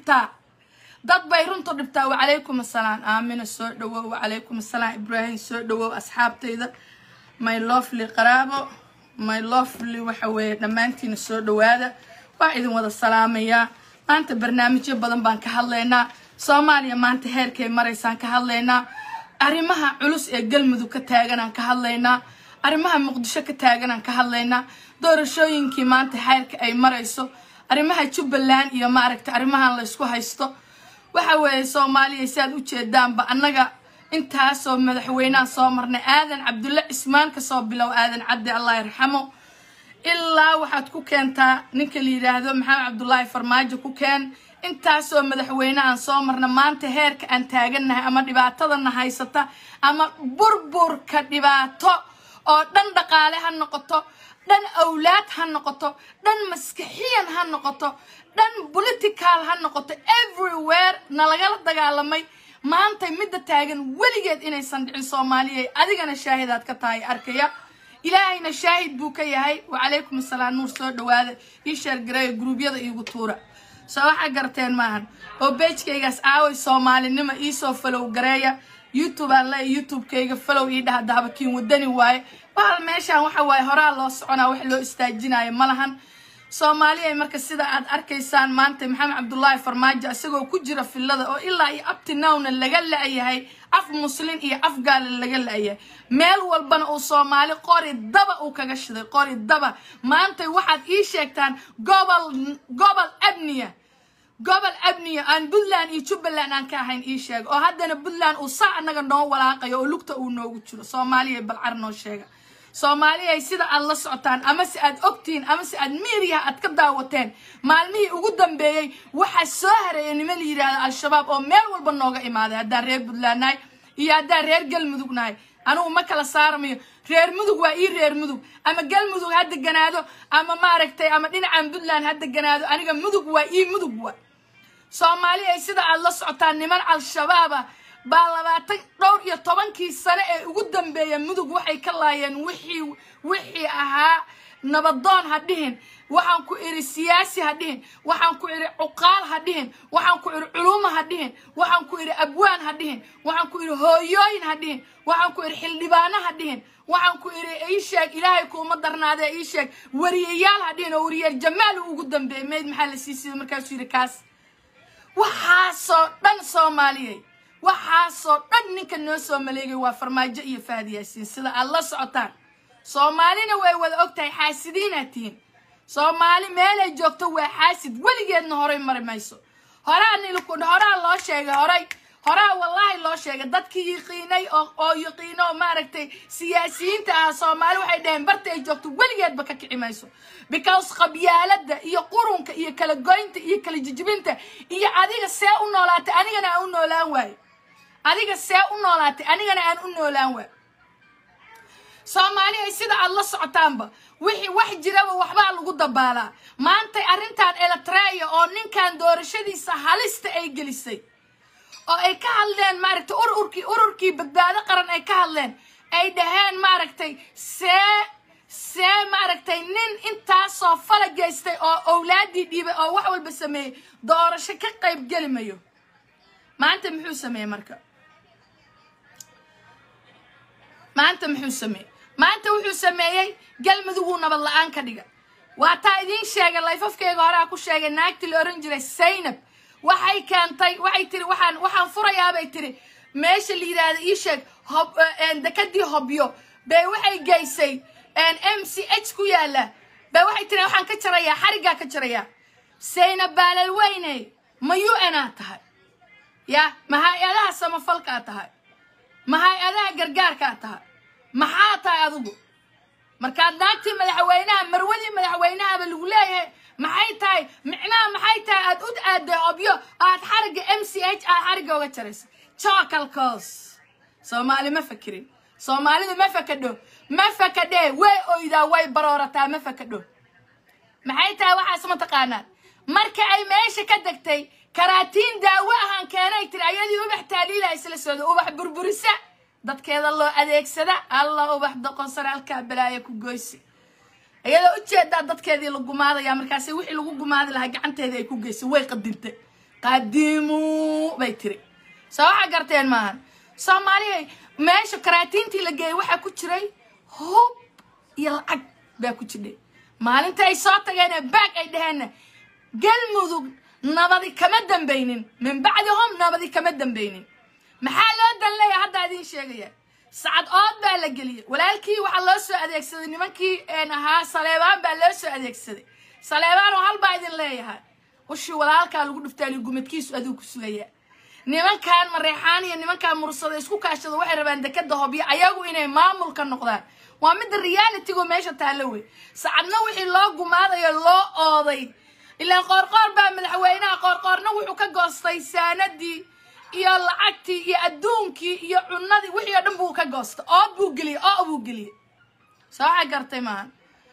dhibtaa dad bay runtu dhibtaa wacalaykum assalaam aamina soo dhawow wacalaykum assalaam ibraahim soo dhawow asxaabtayda my lovely qaraabo my lovely waxa weeye dhammaantiina soo dhawaada waa idin wada salaamayaa maanta barnaamijyo badan baan ka hadlaynaa soomaaliya maanta heerkay maraysaan ka hadlaynaa arrimaha culus ee galmudug ka taaganaan ka hadlaynaa arrimaha muqdisho ka taaganaan ka hadlaynaa doorashooyinkii maanta heerka ay marayso arrimaha jubbaland iyo maaragta arrimahan la ysku haysto waxa weeye soomaaliya si aad u jeedaanba annaga intaasoo madaxweyneha soo marnay aadan cabdulle cismaan kasoo bilow aadan caddi allah yarxamo ilaa waxaad ku keentaa ninka la yidhaahdo maxamed cabdullaahi farmaajo ku keen intaasoo madaxweyne aan soo marna maanta heerka aan taagannahay ama dhibaatadana haysata ama burburka dhibaato oo dhan dhaqaale ha noqoto dhan awlaad ha noqoto dhan maskixiyan ha noqoto dhan political ha noqoto everywhere nalagala dagaalamay maantay midda taagan weligeed inaysan dhicin soomaaliya adigana shaahidaad ka tahay arkaya ilaahayna shaahid buu ka yahay wacalaykum assalaam nuur soo dhawaada ii sheergareeya gruubyada iigu tuura soo waxaa garteen maahan oo beejkaygaas aaway soomaalinimo iisoo falow gareeya youtube aan leeya youtubekayga falow ii dhaha daabakiin wadani waaye bahal meeshaan waxa waaye horaa loo soconaa wax loo istaajinayo ma lahan soomaaliya marka sida aad arkaysaan maanta maxamed cabdullaahi farmaajo isagoo ku jira fillada oo ilaa iyo abtinowna laga la-yahay af muslin iyo af gaala laga la-yahay meel walbana uu soomaali qori daba uu kaga shiday qori daba maantay waxaad ii sheegtaan gobol gobol abniya gobol abniya aan puntland iyo jubbaland aan ka ahayn ii sheega oo haddana puntland uu saa annaga noo walaaqayo oo lugta uu noogu jiro soomaaliya balcar noo sheega soomaaliya sida aad la socotaan ama se aad ogtihiin ama se aad miiriyaha aad ka daawateen maalmihii ugu dambeeyey waxaa soo hareeyay nima la yidhaahdo al-shabaab oo meel walba nooga imaaday haddaan reer puntland nahay iyo haddaan reer galmudug nahay anugu ma kala saaramayo reer mudug waa ii reer mudug ama galmudug ha deganaado ama maaragtay ama dhinacan puntland ha deganaado aniga mudug waa ii mudug wa soomaaliya sida aad la socotaan niman al-shabaaba baa labaatan dhowr iyo tobankii sane ee ugu dambeeya mudug waxay ka laayeen wixii wixii ahaa nabadoon ha dhihin waxaan ku iri siyaasi ha dhihin waxaan ku iri cuqaal ha dhihin waxaan ku iri culumo ha dhihin waxaan ku iri abwaan ha dhihin waxaan ku iri hooyooyin ha dhihin waxaan ku iri xildhibaano ha dhihin waxaan ku iri ii sheeg ilaahay kuuma darnaadee ii sheeg wariyayaal ha dhihin oo wariyaal jamaal uu ugu dambeeyey mayd maxaa la sii sida markaasuu yidhi kaas waxaasoo dhan soomaaliyey waxaasoo dhan ninka noo soo maleegay waa farmaajo iyo fahad yaasiin sida aad la socotaan soomaalina way wada og tahay xaasidiinaad tihiin soomaali meelay joogto waa xaasid weligeedna horay mari mayso horaa nilku horaa loo sheegay horay horaa wallaahi loo sheegay dadkii yiqiinay oo oo yiqiino oo maaragtay siyaasiyiinta ah soomaali waxay dhaheen barta ay joogto weligeedba ka kici mayso because qabyaaladda iyo qurunka iyo kala goynta iyo kala jijibinta iyo adiga see u noolaatay anigana aan u noolaan waayo adiga see u noolaatay anigana aan u noolaan waayo soomaaliya sida aad la socotaanba wixii wax jiraba waxbaa lagu dabaalaa maantay arrintan eletreya oo ninkan doorashadiisa halista ay gelisay oo ay ka hadleen maaragtay ururkii ururkii badbaado qaran ay ka hadleen ay dhaheen maaragtay see see maaragtay nin intaasoo fala geystay oo owlaadii dhiibay oo wax walba sameeyey doorasho ka qayb geli mayo maanta muxuu sameeyey marka maanta muxuu sameeyey maanta wuxuu sameeyey galmuduguu nabad la-aan ka dhiga waa taa idiin sheegay layfafkeyga horaa ku sheegay naagtii la ohan jiray saynab waxay keentay waxay tiri waxaan waxaan furayaabay tiri meesha la yidhaahda ii sheeg hob dekadii hobyo bay waxay geysay m c h ku yaala bay waxay tiri waxaan ka jarayaa xariggaa ka jarayaa saynab baalal weyney ma u n aa tahay ya ma hay-adaha samafalkaa tahay ma hay-adaha gargaarkaa tahay maxaa tahay adigu markaad naagtii madaxweynaha marwadii madaxweynahaba lagu leeyahay maxay tahay micnaha maxay tahay aad u aaday hobyo aad xarigga m c h aad xarigga uga jaraysa jocalcos soomaali ma fakirin soomaalidu ma fakadho ma fakadhee way oydaa way baroorataa ma fakadho maxay tahay waxaas ma taqaanaan marka ay meesha ka degtay karaatiin daawo ahaan keenay tiri ayadii ubax taaliila isla socda ubax burburisa dadkeeda loo adeegsada alla ubax doqonsare halkaa balaaya ku goysi iyadoo ujeedaa dadkeedii la gumaadaya markaasi wixii lagu gumaadi lahaa gacanteedii ay ku geysay way qadintay qadimuu bay tiri soo waxaa garteen maahan soomaaliya meesha karaatiintii la geeyey waxaa ku jiray hub iyo lacag baa ku jirdhay maalinta ay soo tageen baag ay dhaheenna galmudug nabadi kama dambaynin min bacdihom nabadi kama dambaynin maxaa loo dan leeyahay haddaa idiin sheegaya sacad ood baa la geliyey walaalkii waxaa loo soo adeegsaday nimankii ahaa saleebaan baa loo soo adeegsaday saleebaan oo halbaa idin leeyahay ushii walaalkaa lagu dhuftaali gumadkiisu aduu ku sugaya nimankan mareexaan iyo nimankan mursada isku kaashada waxay rabaan dekada hobyo ayagu inay maamulka noqdaan waa midda realitygu meesha taallo wey sacadna wixii loo gumaadayo loo ooday ilaan qoorqoor baa madaxweynaha qoorqoorna wuxuu ka goostay saanadii iyo lacagtii iyo adduunkii iyo cunadii wixii oo dhan buu ka goostay ood buu geliyey oo buu geliyey soo waxaa gartay maaha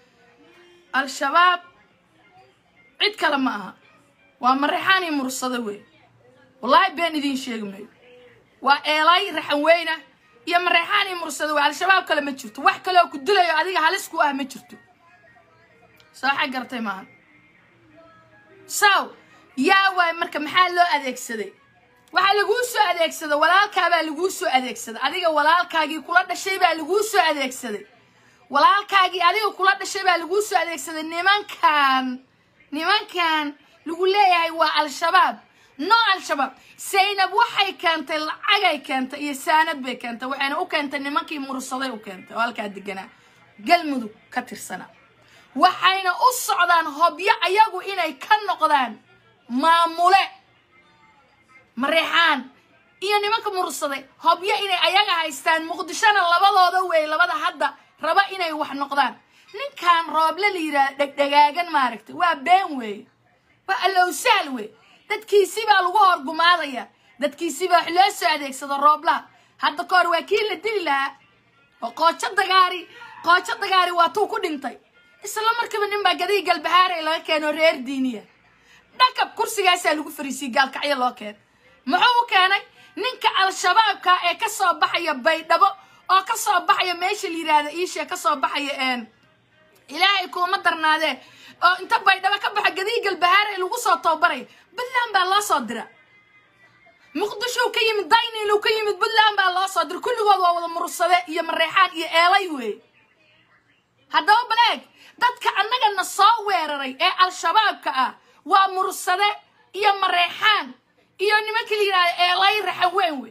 al-shabaab cid kale ma aha waa mareexaan iyo mursado wey wallaahi been idiin sheegi mayo waa eelay raxan weyna iyo mareexaan iyo mursado wey al-shabaab kale ma jirto wax kaleoo ku dilayo adiga halis ku ah ma jirto soo waxaa gartay maaha saw yaa waay marka maxaa loo adeegsaday waxaa laguu soo adeegsaday walaalkaabaa laguu soo adeegsaday adiga walaalkaagii kula dhashay baa laguu soo adeegsaday walaalkaagii adiga kula dhashay baa laguu soo adeegsaday nimankan nimankan lagu leeyahay waa al-shabaab no al-shabaab saynab waxay keentay lacagay keentay iyo saanad bay keentay waxayna u keentay nimankii mursaday u keentay oo halkaa deganaa galmudug ka tirsanaa waxayna u socdaan hobyo ayagu inay ka noqdaan maamule mareexaan iyo nimanka mursaday hobyo inay ayaga haystaan muqdishona labadooda wey labada hadda raba inay wax noqdaan ninkan rooble la yidhaha dhegdhegaagan maaragtay waa been weeye waa allowsaal wey dadkiisi baa lagu horgumaadaya dadkiisi baa wax loo soo adeegsado rooblaha hadda ka hor waa kii la dili lahaa oo qoojo dagaari qoojo dagaari waa tuu ku dhintay isla markiiba nin baa gadii galbahaarey laga keeno reer diiniya dhakab kursigaasaa lagu fariisiyey gaalkacyo loo keenay muxuu u keenay ninka al-shabaabka ee ka soo baxaya baydhabo oo ka soo baxaya meesha la yidhaahda iishee ka soo baxaya ilaahay kuuma darnaadee oo inta baydhabo ka baxa gadii galbahaarey lagu soo tababaraya puntland baa loo soo dira muqdishow ka yimid dayniilow ka yimid puntland baa loo soo dira kulligood waa wada mursade iyo mareexaan iyo eelay wey haddaba baleeg dadka annagana soo weeraray ee al-shabaabka ah waa mursade iyo mareexaan iyo nimanka la yidhahda eelay raxan weyn wey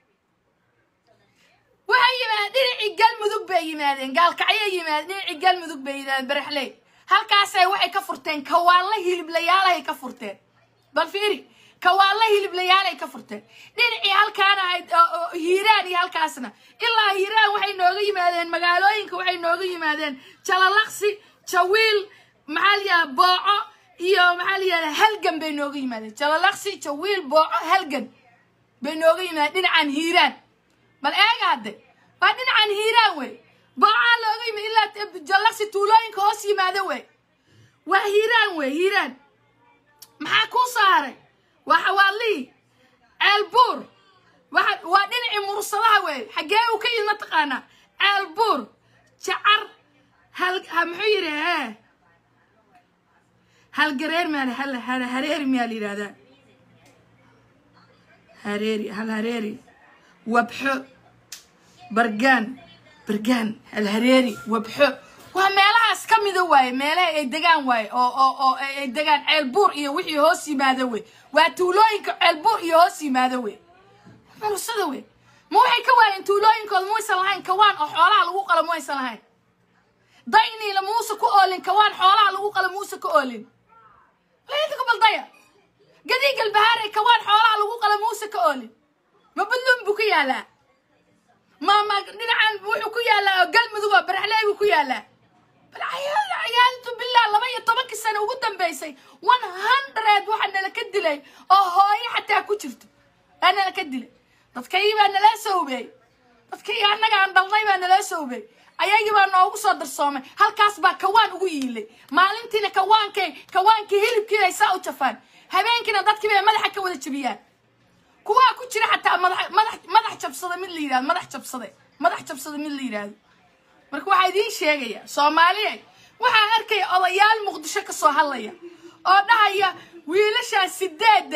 waxay yimaadeen dhinacii galmudug bay yimaadeen gaalkacyay yimaadeen dhinacii galmudug bay yimaadeen baraxley halkaasay waxay ka furteen kawaalla hiliblayaalay ka furteen bal fiiri kawaalla hiliblayaalay ka furteen dhinacii halkaan ahayd hiiraan iyo halkaasna ilaa hiiraan waxay nooga yimaadeen magaalooyinka waxay nooga yimaadeen jalalaqsi jawiil maxaa layihahda booco iyo maxaa layihahda halgan bay nooga yimaadeen jalalaqsi jawiil booco halgan bay nooga yimaadeen dhinacan hiiraan bal eega hadde waa dhinacan hiiraan wey boocaa looga yimid ilaa jallaqsi tuulooyinka hoos yimaada wey waa hiiraan wey hiiraan maxaa kuu soo haray waa xawaalihii ceelbuur waa waa dhinacii mursadaha wey xaggee uu ka yimid mataqaanaa ceelbuur jacar hal muxuu yidhi hee halgareer maa hal hareeri miyaa la yidhahdaa hareeri hal hareeri wabxo bargaan bargaan alhareeri wabxo waa meelahaas ka mida waaye meelaha ay degaan waaye oo oo oo ay degaan ceelbuur iyo wixii hoos yimaado wey waa tuulooyinka ceelbuur iyo hoos yimaado wey mursada wey ma waxay ka waayeen tuulooyinkooda muaysan lahayn kawaan oo xoolaha lagu qalo muaysan lahayn dayniila muuse ku oolin kawaan xoolaha lagu qalo muuse ka oolin lainta ku baldaya gadii galbahaare kawaan xoolaha lagu qalo muuse ka oolin ma budlun buu ku yaalaa ma ma dhinacan wuxuu ku yaalaa oo galmudug oo baraxley buu ku yaalaa bal cayaaltu billah laba iyo tobankii sano ugu dambeysay one hundred waxaa nala ka dilay oo hooyo xataa ku jirto aa nala ka dilay dadkayii baa nala soo hubeey dadkayii annaga aan dhalnay baa nala soo hubeey ayagii baa noogu soo darsoomay halkaas baa kawaan ugu yiilay maalintiina kawaankay kawaankii hilibkiina ay saa u jafaan habeenkiina dadkii bay madaxa ka wada jebiyaan kuwaa ku jira xataa madax madax madax jabsada mid la yidhahdo madax jabsade madax jabsada mid la yidhaahdo marka waxaa idiin sheegaya soomaaliya waxaa arkaya odayaal muqdisho ka soo hadlaya oo dhahaya wiilashaas sideedda ah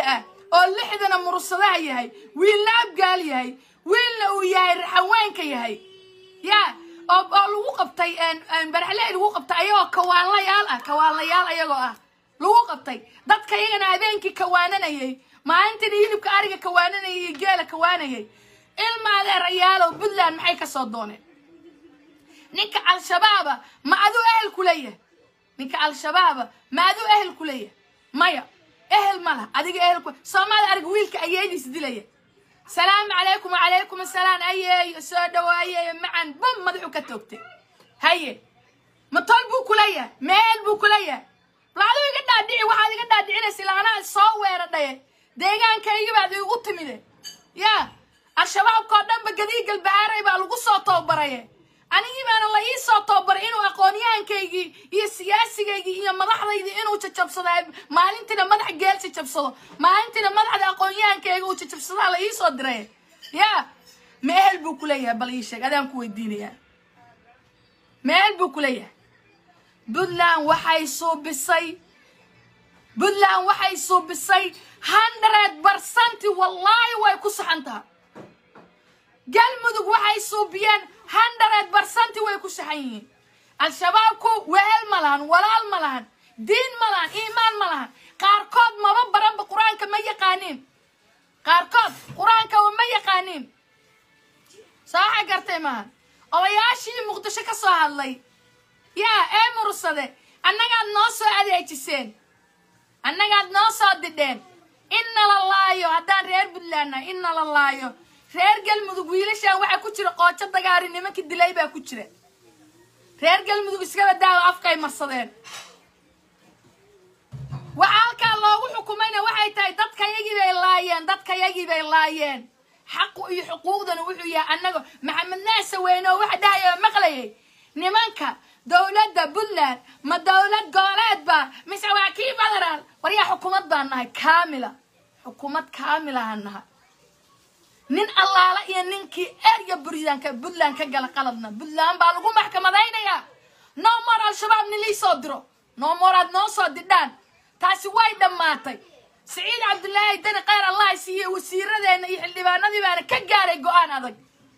oo lixdana murursadaha yahay wiilna abgaal yahay wiilna uu yahay raxaweenka yahay ya oo oo lagu qabtay baraxley lagu qabtay ayagoo kawaanlayaal ah kawaanlayaal ayagoo ah lagu qabtay dadka iyagana habeenkii kawaananayay maalintina hilibka ariga kawaananayay iyo geela kawaanayay ilma adeerayaalow puntland maxay ka soo dooneen ninka al-shabaaba ma aduu ehel ku leeyahay ninka al-shabaaba ma aduu ehel ku leeyahay maya ehel ma laha adiga ehel ku soomaali ariga wiilka ayeediis dilaya salaamu calaykum wacalaykum asalaam ayeeyo soo dhawaayeeyo macan bam madaxu ka toogtay haye ma tol buu kuleeyahay meel buu kuleeyahay bal aduu iga dhaadhici waxaad iga dhaadhicinaysa ilaanaa soo weeradhaye deegaankaygi baad iigu timide ya al-shabaabkao dhanba gadii galbahaaray baa lagu soo tababaraye anigii baana la ii soo tababaray inuu aqoonyahankaygii iyo siyaasigaygii iyo madaxdaydii inuu jajabsado maalintiina madax geel jajabsado maalintiina madaxda aqoonyahankayga uu jajabsadaa la ii soo diray ya ma ehel buu kuleeyahay bal ii sheeg adaan ku weydiinayaa ma ehel buu kuleeyahay puntland waxay suubisay puntland waxay suubisay hundred barcenti wallaahi way ku saxan taha galmudug waxay suubiyeen hundred barcenti way ku saxan yihiin al-shabaabku wehel ma lahan walaal ma lahan diin ma lahan iimaan ma lahan qaarkood maba baranba qur-aanka ma yaqaaniin qaarkood qur-aanka ma yaqaaniin soo waxa gartay maahan odayaashii muqdisho ka soo hadlay yaa ee mursade annagaad noo soo adeejiseen annagaad noo soo didheen inna la laayo haddaan reer puntland nahay inna la laayo reer galmudug wiilashaan waxaa ku jira qoojo dagaari nimankii dilay baa ku jira reer galmudug iskaba daawo afkay marsadeen waxaa halkaa loogu xukumayna waxay tahay dadkayagii bay laayeen dadkayagii bay laayeen xaqu iyo xuquuqdana wuxuu yahay annaga maxamed naase weyne oo waxa dhahaya maqlayay nimanka dowladda puntland ma dowlad gooleed ba mise waa kii federaal waryaa xukuumad baan nahay kaamila xukuumad kaamilahaan nahay nin allaala iyo ninkii erya buryaanka puntland ka gala qaladna puntland baa lagu maxkamadaynayaa no more al-shabaab nin lii soo diro no more aad noo soo didhaan taasi way dhammaatay siciid cabdulaahi dani khayr allah siiye wasiiradeenna iyo xildhibaanadii baana ka gaaray go-aan adag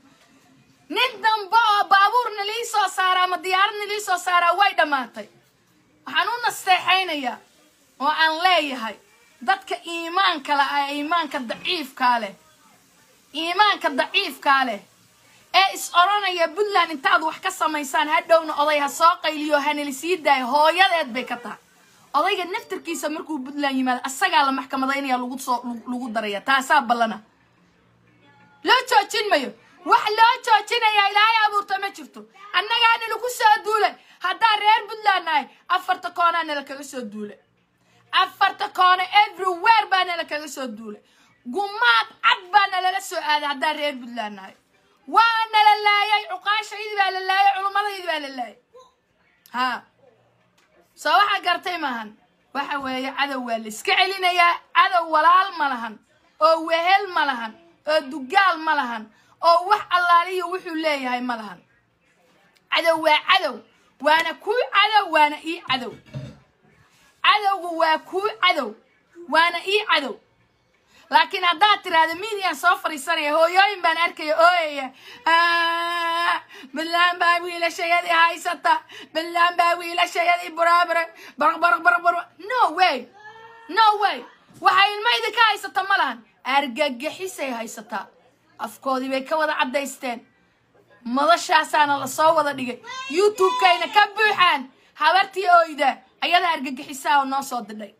nin dambe oo baabuurna lii soo saaraa ama diyaaradna lii soo saaraa way dhammaatay waxaan u nasteexaynayaa oo aan leeyahay dadka iimaanka la ah iimaanka daciifkaa leh iimaanka daciifkaa leh ee is odhanaya puntland intaad wax ka samaysaan hadhowna oday ha soo qayliyo hanala sii daayo hooyadeed bay ka tahay odayga naftarkiisa markuu puntland yimaado asagaa la maxkamadaynaya lagu soo lagu daraya taasaa ballana loo joojin mayo wax loo joojinayaa ilaahay abuurta ma jirto annagaa nalaku soo duulay haddaan reer puntland nahay afarta koonaa nala kaga soo duulay afarta koona everywhere baa nala kaga soo duulay gumaad cad baa nalala soo aaday haddaan reer puntland nahay waa nala laayay cuqaashaydi baa la laayay culummadaydi baa la laayay ha soo waxaa gartay maahan waxa weeye cadow waa la iska celinayaa cadow walaal ma lahan oo wehel ma lahan oo dugaal ma lahan oo wax allaaliyo wuxuu leeyahay ma lahan cadow waa cadow waana kuu cadow waana ii cadow cadowgu waa kuu cadow waana ii cadow laakiin haddaad tiraahdo midiyan soo fadhiisanaya hooyooyin baan arkaya ooyaya puntland baa wiilashayadii haysata puntland baa wiilashayadii buraabure baraq baraq baraq baraq no way no way waxay ilmayda ka haysata ma lahan argagixisay haysataa afkoodii bay ka wada caddaysteen madashaasaana lasoo wada dhigay youtube-kayna ka buuxaan habartii oyda ayadaa argagixisaa oo noo soo didhay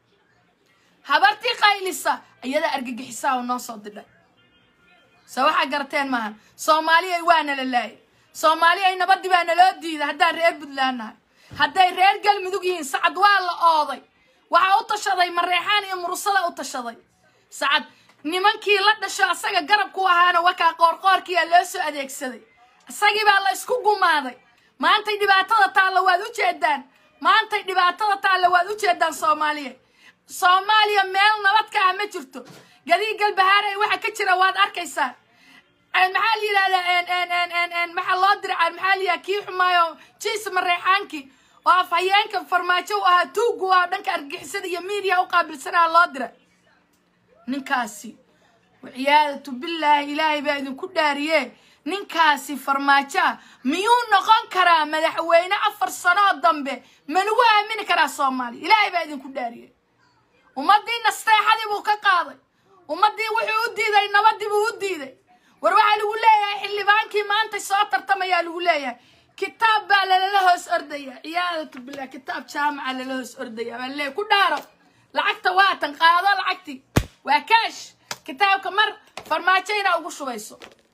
habartii qaylisa ayadaa argagixisaa oo noo soo didhay se waxaa garateen maahan soomaaliyay waa nala laayay soomaaliyay nabadii baa naloo diiday haddaan reer puntland nahay hadday reer galmudug yihiin sacad waa la ooday waxaa u tashaday mareexaan iyo mursada u tashaday sacad nimankii la dhasho asaga garab ku ahaana wakaa qoorqoorkiyaa loo soo adeegsaday isagii baa la isku gumaaday maantay dhibaatada taalla waad u jeedaan maantay dhibaatada taalla waad u jeedaan soomaaliya soomaaliya meel nabad ka ah ma jirto gadii galbahaarey waxa ka jira waad arkaysaa maxaa la yidhahdaa maxaa loo diray maxaa la yidhahdaa kii xumaayo jiis mareexaankii oo afhayeenka farmaajo u ahaa tuugu ah dhanka argixisada iyo miidiya u qaabilsanaa loo diray ninkaasi waciyaadatu billaahi ilaahay baa idinku dhaariye ninkaasi farmaajo ah miyuu noqon karaa madaxweyne afar sanoo dambe ma lagu aamini karaa soomaaliya ilaahay baa idinku dhaariye ummaddii nasteexadii buu ka qaaday ummaddii wuxuu u diiday nabadii buu u diiday war waxaa lagu leeyahay xildhibaankii maanta soo tartamayaa lagu leeyahay kitaab baa lalala hoos ordaya ciyaadatu billah kitaab jaamaca lala hoos ordaya baa leeyahay ku dhaaro lacagta waatan qaado lacagtii waa kaash kitaabka mar farmaajo inaa ugu shubayso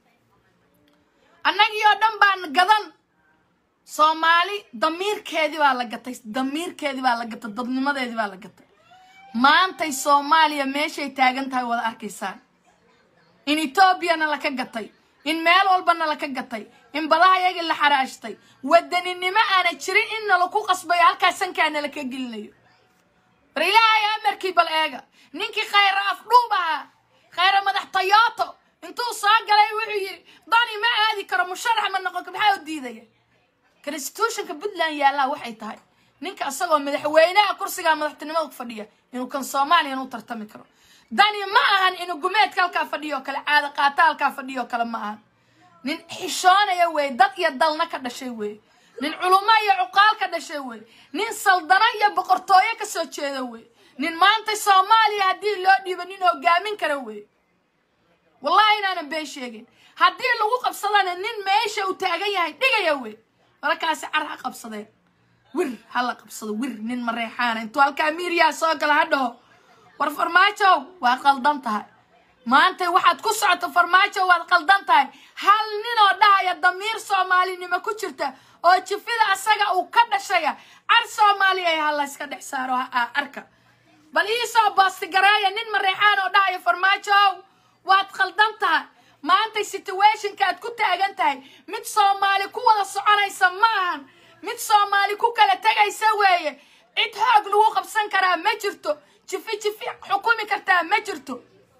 annagii oo dhan baan gadan soomaali damiirkeedii baa la gatay damiirkeedii baa la gatay dadnimadeedii baa la gatay maantay soomaaliya meeshay taagan tahay wada arkaysaan in etoobiyana laka gatay in meel walbana laka gatay in badaha yagii la xaraashtay wadaninimo aana jirin in nalaku qasbayo halkaas sankaa nalaka gelinayo war ilaahay amarkii bal eega ninkii khayra afdhuub ahaa khayra madax tayooto intuu soo galay wuxuu yidhi dani ma aadi karo musharax ma noqon karo maxaa u diidaya constitutionka puntland yaallaa waxay tahay ninka isagoo madaxweynaha kursigaa madaxtinimada ku fadhiya inuu kan soomaaliya u tartami karo dani ma ahan inuu gumeedka halkaa fadhiyo kale caada qaata halkaa fadhiyo kale ma ahan nin xishoonaya wey dad iyo dalna ka dhashay wey nin culumo iyo cuqaal ka dhashay wey nin saldano iyo boqortooyo ka soo jeeda wey nin maanta soomaaliya haddii loo dhiibo nin hogaamin kara wey wallahi inaanan been sheegin haddii lagu qabsadana nin meesha uu taagan yahay dhigaya wey markaasi car ha qabsadeen wir ha la qabsado wir nin mareexaana intuu halkaa miiriyaa soo gala ha dhaho war farmaajow waad qaldan tahay maanta waxaad ku socoto farmaajo waad qaldan tahay hal ninoo dhahaya damiir soomaalinimo ku jirta oo jifida asaga uu ka dhashaya car soomaaliya ha layska dhex saaro ha arka bal iisoo boostigareeya nin mareexaan oo dhahaya farmaajow waad qaldan tahay maanta situationka aad ku taagan tahay mid soomaali ku wada soconaysa ma ahan mid soomaali ku kala tegaysa weeye cid xoog lagu qabsan karaa ma jirto jifi jifi xukumi kartaa ma jirto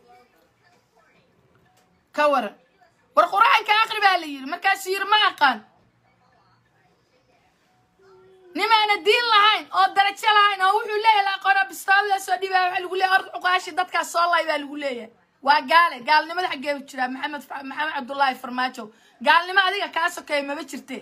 ka waran war qur-aanka aqri baa la yidhi markaasuu yidhi ma aqaan nimaana diin lahayn oo darajo lahayn oo wuxuu leeyahay aqoona bistaabada soo dhibaa waxaa lagu leeyahay orda cuqaashi dadkaas soo lay baa lagu leeyahay waa gaale gaalnimada xaggee jiraa maxamed maxamed cabdullaahi farmaajo gaalnimo adiga kaa sokeeya maba jirte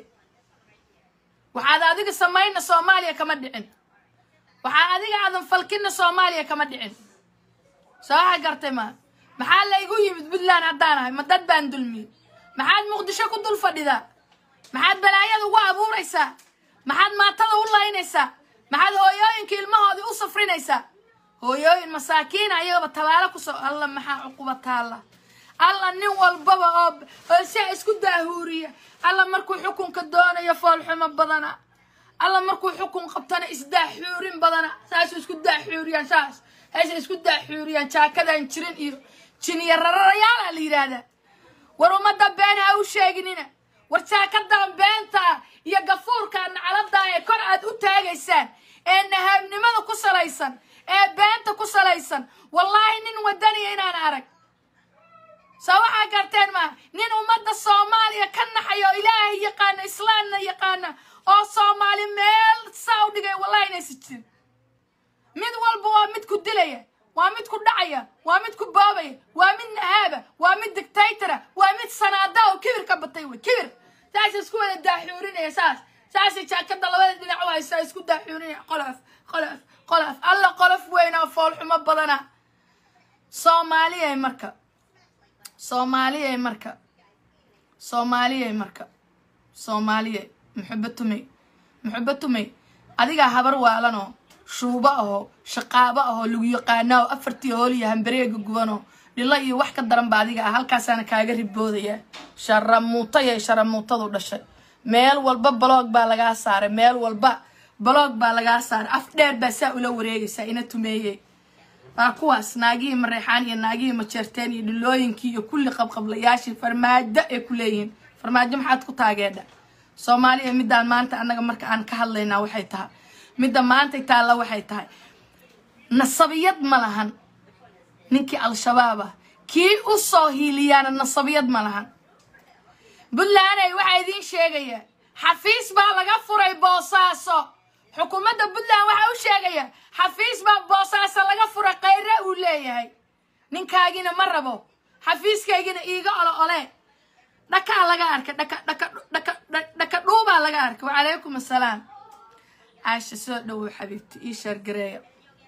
waxaad adiga samayna soomaaliya kama dhicin waxaa adiga aadan falkinna soomaaliya kama dhicin soo waxa gartay maa maxaa laygu yimid puntland haddaan ahay ma dad baan dulmiyey maxaad muqdisho ku dul fadhidaa maxaad balaayada ugu abuuraysaa maxaad maatada u laynaysaa maxaad hooyooyinka ilmahoodii u safrinaysaa hooyooyin masaakiina ayagaba tabaalo kusoo alla maxaa cuquba taalla alla nin walbaba oo oo sia isku daahuuriya alla markuu xukunka doonayo foolxumo badana alla markuu xukun qabtana isdaaxuurin badana saasuu isku daaxuuriyaan saas hayse isku daaxuuriyaan jaakadan jirin iyo jinyarararayaala la yidhaahdaa war ummadda been ha u sheeginina war jaakadan beenta iyo gafuurka nacladaa ee kor aad u taagaysaan ee nahaabnimada ku salaysan ee beenta ku salaysan wallaahi nin wadaniya inaan arag soo waxaa garteen maa nin ummadda soomaaliya ka naxayo ilaahay yaqaana islaamna yaqaana oo soomaali meel saa u dhigay wallahi inaysa jirin mid walba waa mid ku dilaya waa mid ku dhacaya waa mid ku boobaya waa mid nahaaba waa mid dictatora waa mid sanaada oo kibir ka batay wey kibir saasa isku wada daaxuurinaya saas saasay jaakada labada dhinac u haysaa isku daaxuurinaya qolof qolof qolof alla qolof weyn oo foolxumo badana soomaaliyay marka soomaaliyay marka soomaaliyay marka soomaaliyay muxuba tumey muxuba tumey adigaa habar waalanoo shuubo ahoo shaqaabo ahoo lagu yaqaana oo afartii hooliyo hambareega gubanoo dhilo iyo wax ka daran ba adiga ah halkaasaana kaaga riboodayaa sharamuutayay sharamuutadu dhashay meel walba baloog baa lagaa saaray meel walba baloog baa lagaa saaray af dheer baa saa ula wareegaysaa ina tumeeyey waa kuwaas naagihii mareexaan iyo naagihii majeerteen iyo dhilooyinkii iyo kulli qabqablayaashii farmaajo ay ku leeyihiin farmaajo maxaad ku taageedha soomaaliya middaan maanta annaga marka aan ka hadlaynaa waxay tahay midda maantay taalla waxay tahay nasabiyad ma lahan ninkii al-shabaab ah kii u soo hiiliyaana nasabiyad ma lahan puntlanday waxaa idiin sheegaya xafiis baa laga furay boosaaso xukuumadda puntland waxaa u sheegaya xafiis baa boosaaso laga furay khayre uu leeyahay ninkaagina ma rabo xafiiskaygina iiga olo ole dhakaa laga arka dhaka dhaka dhaka dhaka dhuubaa laga arka wacalaykum assalaam caasha soo dhowow xabiibti ii shaargareeya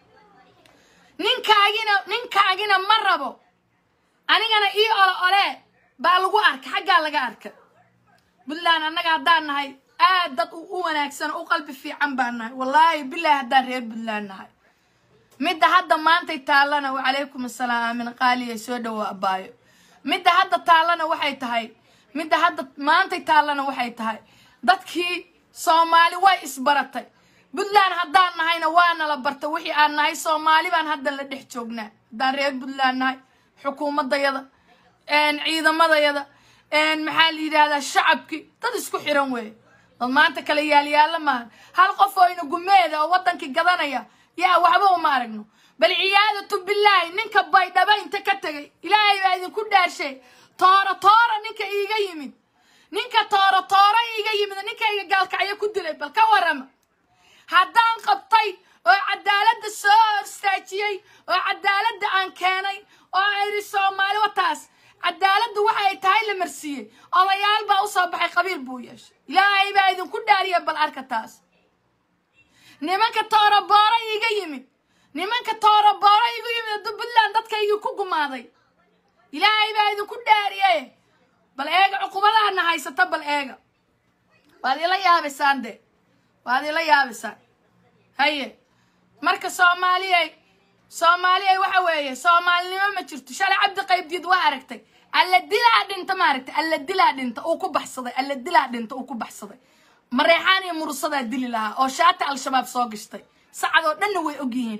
ninkaagina ninkaagina ma rabo anigana ii olo ole baa lagu arka xaggaa laga arka puntland annaga haddaan nahay aad dad u wanaagsan u qalbi fiican baan nahay wallaahi bilaahi haddaan reer puntland nahay midda hadda maantay taallana wacalaykum assalaam aamin qaaliya soo dhowow abbaayo midda hadda taallana waxay tahay midda hadda maantay taallana waxay tahay dadkii soomaali way isbaratay puntland haddaan nahayna waana la barta wixii aan nahay soomaali baan hadda la dhex joognaa haddaan reer puntland nahay xukuumadayada ciidamadayada maxaa la yidhahdaa shacabkii dad isku xiran weeye dad maanta kale yaalyaalla maaha hal qof oo ina gumeeda oo waddankii gadanaya yaa waxba uma aragno bal ciyaadatu bilaahi ninka baydhaba inta ka tegay ilaahay baa idinku dhaarshay tooro toora ninka iiga yimid ninka tooro toora iiga yimid ninkayga gaalkacyo ku dilay bal ka warama haddaan qabtay oo cadaaladda soo horstaajiyey oo cadaaladda aan keenay oo ayri soomaali wataas cadaaladdu waxa ay tahay la marsiiyey odayaal baa usoo baxay qabiil buu yeeshay ilaahay baa idinku dhaariya bal arka taas nimanka toorobooro iiga yimid nimanka toorobooro iigu yimid puntland dadkaygii ku gumaaday ilaahay baa idinku dhaariye bal eega cuqubadaana haysata bal eega waad ila yaabaysaan de waad ila yaabaysaan haye marka soomaaliyay soomaaliyay waxa weeye soomaalinimo ma jirto shalay cabdi qaybdiid waa aragtay alla dilaa dhinta ma aragtay alla dilaa dhinta uu ku baxsaday alla dilaa dhinta uu ku baxsaday mareexaan iyo murusadaa dili lahaa oo shaati al-shabaab soo gashtay sacad oo dhanna way ogyihiin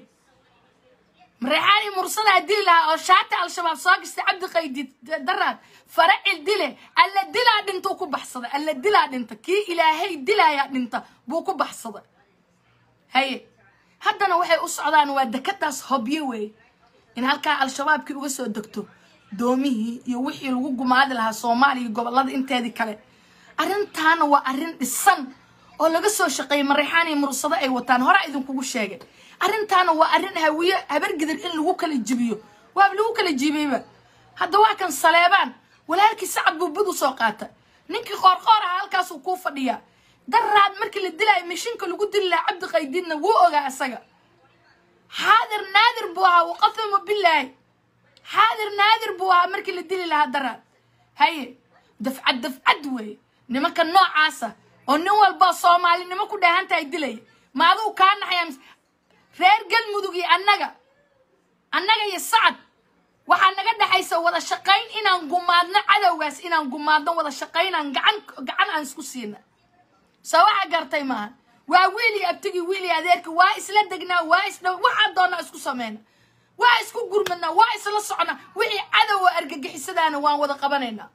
mareexaan iyo murusadaa dili lahaa oo shaati al-shabaab soo gashtay cabdi qaybdiid daraad faracil dile alla dilaa dhinta uu ku baxsaday alla dilaa dhinta kii ilaahay dilaayaa dhinta buu ku baxsaday haye haddana waxay u socdaan waa dekadaas hobyo weeye in halkaa al-shabaabkii uga soo degto doomihii iyo wixii lagu gumaadi lahaa soomaaliya gobollada inteedii kale arrintaana waa arrin dhisan oo laga soo shaqeeyay mareexaan iyo mursado ay wataan horaa idinkugu sheegay arrintaana waa arrin hawiye habargidir in lagu kala jibiyo waaba lagu kala jibiyeyba hadda waa kan saleebaan walaalkii sacad buu bud u soo qaata ninkii qoorqoor aha halkaasuu kuu fadhiyaa daraad markii la dilaayo mishinka lagu dili lahaa cabdi qaydiidna wuu ogaa isaga xaadir naadir buu ahaa waqasama bilaahi xaadir naadir buu ahaa markii la dili lahaa daraad haye dafcad dafcad weeye nimanka noocaasa oo nin walba soomaalinimo ku dheehan tahay dilaya ma aduu kaa naxaya mise reer galmudug iyo annaga annaga iyo sacad waxaa naga dhexaysa wada shaqayn inaan gumaadno cadowgaas inaan gumaadno wada shaqaynaan gacan gacan aan isku siina soo waxaa gartay maaha waa wiil iyo abtigii wiil iyo adeerki waa isla degnaa waa isdha waxaa doonaa isku sameyna waa isku gurmadnaa waa isla socnaa wixii cadow oo argagixisadaana waan wada qabanaynaa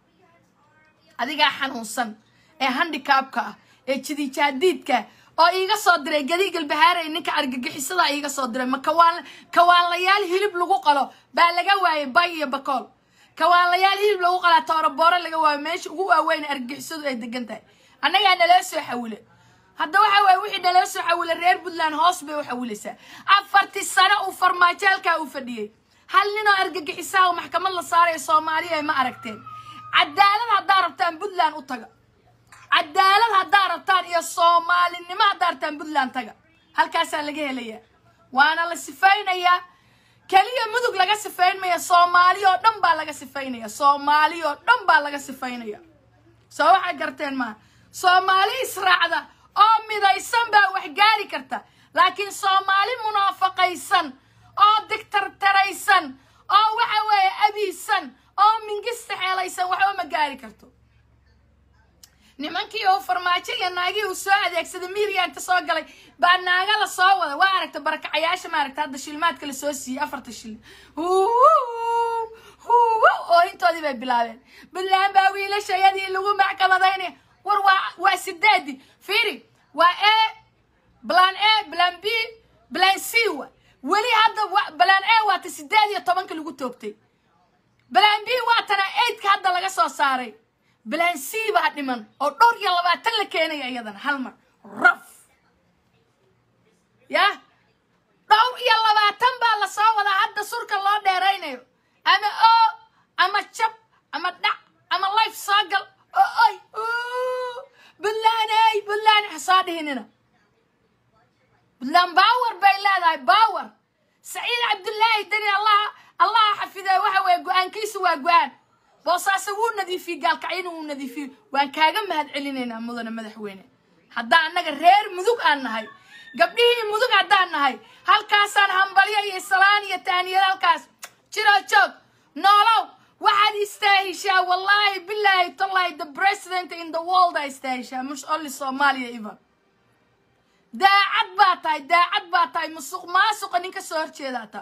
adigaa xanuunsan ee handikaabka ah ee jidijaadiidka oo iiga soo diray gadiigal bahaarey ninka argagixisada iiga soo diray ma kawaan kawaanlayaal hilib lagu qalo baa laga waayay bay iyo bakool kawaanlayaal hilib lagu qalaa toorobooro laga waayo meesha ugu waaweyn argagixisadu ay degan tahay annagaa naloo soo xawile hadda waxa waaye wixii naloo soo xawile reer puntland hoos bay u xawilaysaa afartii sano uu farmaajo halkaa uu fadhiyey hal ninoo argagixisaha oo maxkamad la saarayo soomaaliya ma aragteen cadaalad haddaa rabtaan puntland u taga cadaalad haddaa rabtaan iyo soomaalinimo haddaa rabtaan puntland taga halkaasaa laga helayaa waana la sifaynayaa keliya mudug laga sifayn maya soomaali oo dhan baa laga sifaynaya soomaali oo dhan baa laga sifaynaya soo waxay garteen maa soomaali israacda oo midaysan baa wax gaari karta laakiin soomaali munaafaqaysan oo digtartaraysan oo waxa weeye abiisan oo mingista xeelaysan waxba ma gaari karto nimankii oo farmaajo iyo naagii uu soo adeegsaday miiriya inta soo galay baa naaga la soo wada waa aragta barakacayaasha maaragta hadda shilmaadka la soo siiyey afarta shil oo intoodii bay bilaabeen puntland baa wiilashayadii lagu maxkamadaynaya war waa waa sideedii fiiri waa a plan a plan b plan c wa weli hadda plan a waa ta sideed iyo tobanka lagu toogtay plan b waa tana eidka hadda laga soo saaray plan c baa dhiman oo dhowr iyo labaatan la keenaya iyadana hal mar raf ya dhowr iyo labaatan baa lasoo wadaa hadda surka loo dheeraynayo ama oo ama jab ama dhac ama life soo gal oo oy buntlaaney buntlaan hasoo dhihinina buntland bawer bay leedahay bawer saciid cabdullaahi deni allah allaha xafidee waxa weeye go-aankiisu waa go-aan boosaaso wuu nadiifiyey gaalkacyana wuu nadiifiyey waan kaaga mahad celinaynaa mudane madaxweyne haddaan annaga reer mudug aan nahay gabdhihii mudug haddaan nahay halkaasaan hambalyo iyo salaan iyo tahniyad halkaas jiro joog noolow waxaad istaahishaa wallaahi bilaahi tallahi the president in the world aa istaahishaa mush only soomaaliya even daacad baa tahay daacad baa tahay musuq maasuqa nin ka soo horjeedaa taa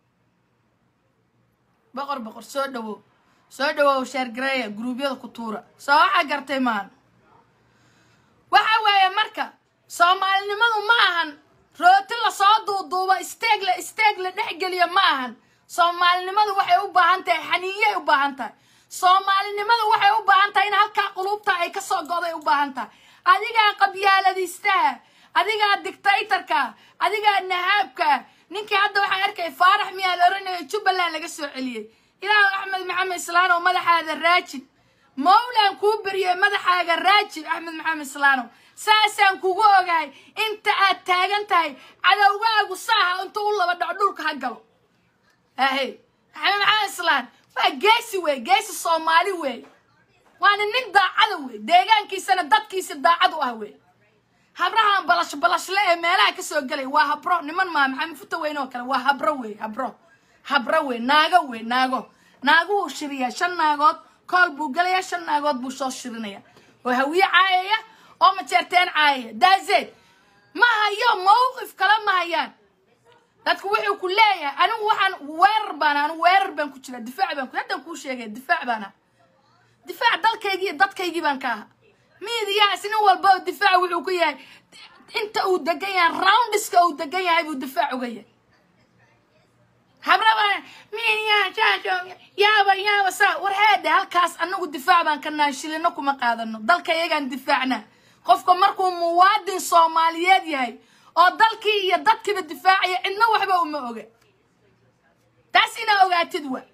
boqor boqor soo dhawow soo dhawow sheergareeya gruubyada ku tuura soo waxaa gartay maan waxa weeye marka soomaalinimadu ma ahan rooti lasoo duuduubo isteeg la isteeg la dhexgeliyo ma ahan soomaalinimadu waxay u baahan tahay xaniiyay u baahan tahay soomaalinimadu waxay u baahan tahay in halkaa qulubta ay ka soo goday u baahan tahay adigaa qabyaaladiistaha adigaa dictatorka adigaa nahaabka ninkii hadda waxaa arkay faarax miyaa la oranaya jubbaland laga soo celiyey ilaahu axmed maxamed islaanow madaxaada raajib mawlaan kuu beriyey madaxaaga raajib axmed maxamed islaanow saasaan kugu ogahay inta aad taagan tahay cadowgaagu saaha inta u laba dhaco dhulka ha galo ahe maxamed maxamed islaan waa geesi wey geesi soomaali wey waana nin daacada wey deegaankiisana dadkiisa daacad u ah wey habrahan balash balashle ee meelaha ka soo gelay waa habro niman maa maxamed futa weyn oo kale waa habro wey habro habro wey naago wey naago naaguhu shiriyaa shan naagood kool buu gelayaa shan naagood buu soo shirinaya oo hawiye caayaya oo majeerteen caayaya daazeed ma hayo mawqif kale ma hayaan dadku wuxuu ku leeyahay anigu waxaan weerar baan anigu weerar baan ku jira difaac baan ku haddaan kuu sheegay difaac baan ah difaac dalkaygii iyo dadkaygii baan ka aha miidiyahaas nin walba oo difaac wuxuu ku yahay inta uu degan yahay roundiska uu degan yahay buu difaac uga yahay habraba miidiyaha yaaba yaaba saa war heede halkaas anagu difaac baan ka nahay shilino kuma qaadano dalka iyagaan difaacna qofka markuu muwaadin soomaaliyeed yahay oo dalkii iyo dadkiiba difaacaya cidna waxba uma oga taas inaa ogaatid wa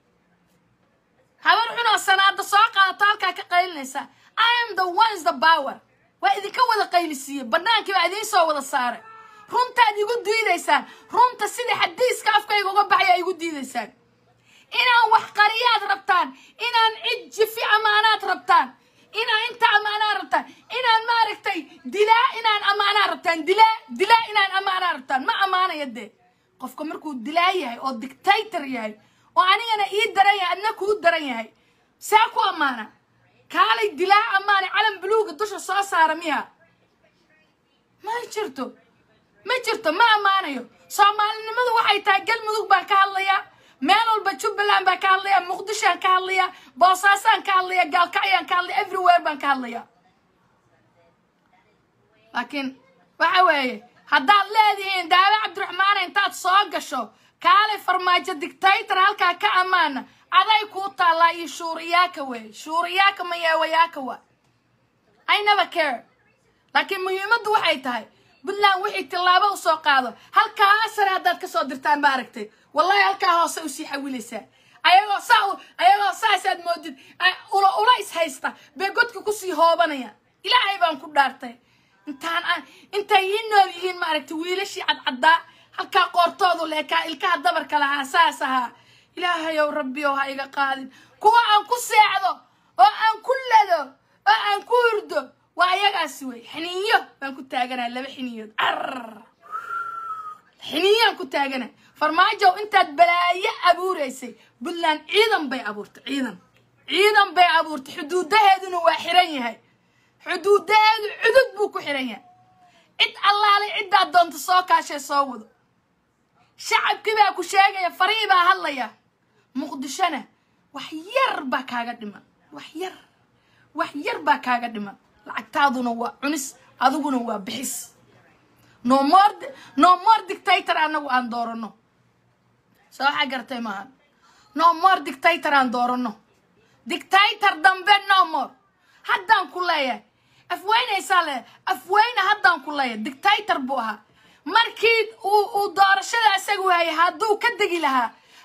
habar xunoo sanaada soo qaadato halkaa ka qaylinaysa i am the ones the power waa idinka wada qaylisiiyey bannaankii baa idiin soo wada saaray runtaad igu diidaysaan runta sida xadiiska afkayga uga baxaya igu diidaysaan inaan wax qariyaad rabtaan inaan cid jifi amaanaad rabtaan inaan inta amaanaa rabtaan inaan maaragtay dilaa inaan amaanaa rabtaan dilaa dilaa inaan amaanaa rabtaan ma amaanaya dee qofka markuu dilaa yahay oo dictator yahay oo anigana ii daran yahay adna kuu daran yahay see ku amaana kaalay dilaa amaana calan buluuga dusha soo saara miya ma jirto ma jirto ma ammaanayo soomaalinimadu waxay tahay galmudug baan ka hadlayaa meel walba jubbaland baan ka hadlayaa muqdishoaan ka hadlayaa boosaasaan ka hadlayaa gaalkacyaan ka hadlaya everywhere baan ka hadlayaa laakiin waxa weeye haddaad leedihiin daawe cabdiraxmaana intaad soo gasho kaalay farmaajo dictator halkaa ka ammaana aday kuu taallaa iyo shuuriyaaka wey shuuriyaaka mayeewayaaka wa i never care laakiin muhiimaddu waxay tahay puntland wixii tillaabo u soo qaado halkaa sare haddaad ka soo dirtaan ma aragtay wallahi halkaa hoose usii xawilaysaa ayagoo saa ayagoo saasaad moodid ula ula is haysta bay godka kusii hoobanayaan ilaahay baan ku dhaartay intaan aan intay ii nool yihiin maaragtay wiilashii cadcaddaa halkaa qoortoodu leekaa ilkaha dabarka lahaa saas ahaa ilaahayow rabbiyow ha iga qaadin kuwa aan ku seexdo oo aan ku lado oo aan ku hurdo waa ayagaasi wey xiniyo baan ku taaganaa laba xiniyood ar xiniyaan ku taagana farmaajow intaad balaayo abuuraysay puntland ciidan bay abuurtay ciidan ciidan bay abuurtay xuduudaheeduna waa xiran yahay xuduudaheedu cudud buu ku xiran yahay cid allaalay ciddaad doonta soo kaashay soo wado shacabkii baa ku sheegaya farii baa hadlaya muqdishona wax yar baa kaaga dhiman wax yar wax yar baa kaaga dhiman lacagtaaduna waa cunis adiguna waa bixis no more no more dictator anagu aan doorano soo waxaa gartay maahan no more dictator aan doorano dictator dambe no more haddaan ku leeyahay afweynaysaa leeyahay afweyne haddaan ku leeyahay dictator buu ahaa markii uu uu doorashada isagu hayay hadduu ka degi lahaa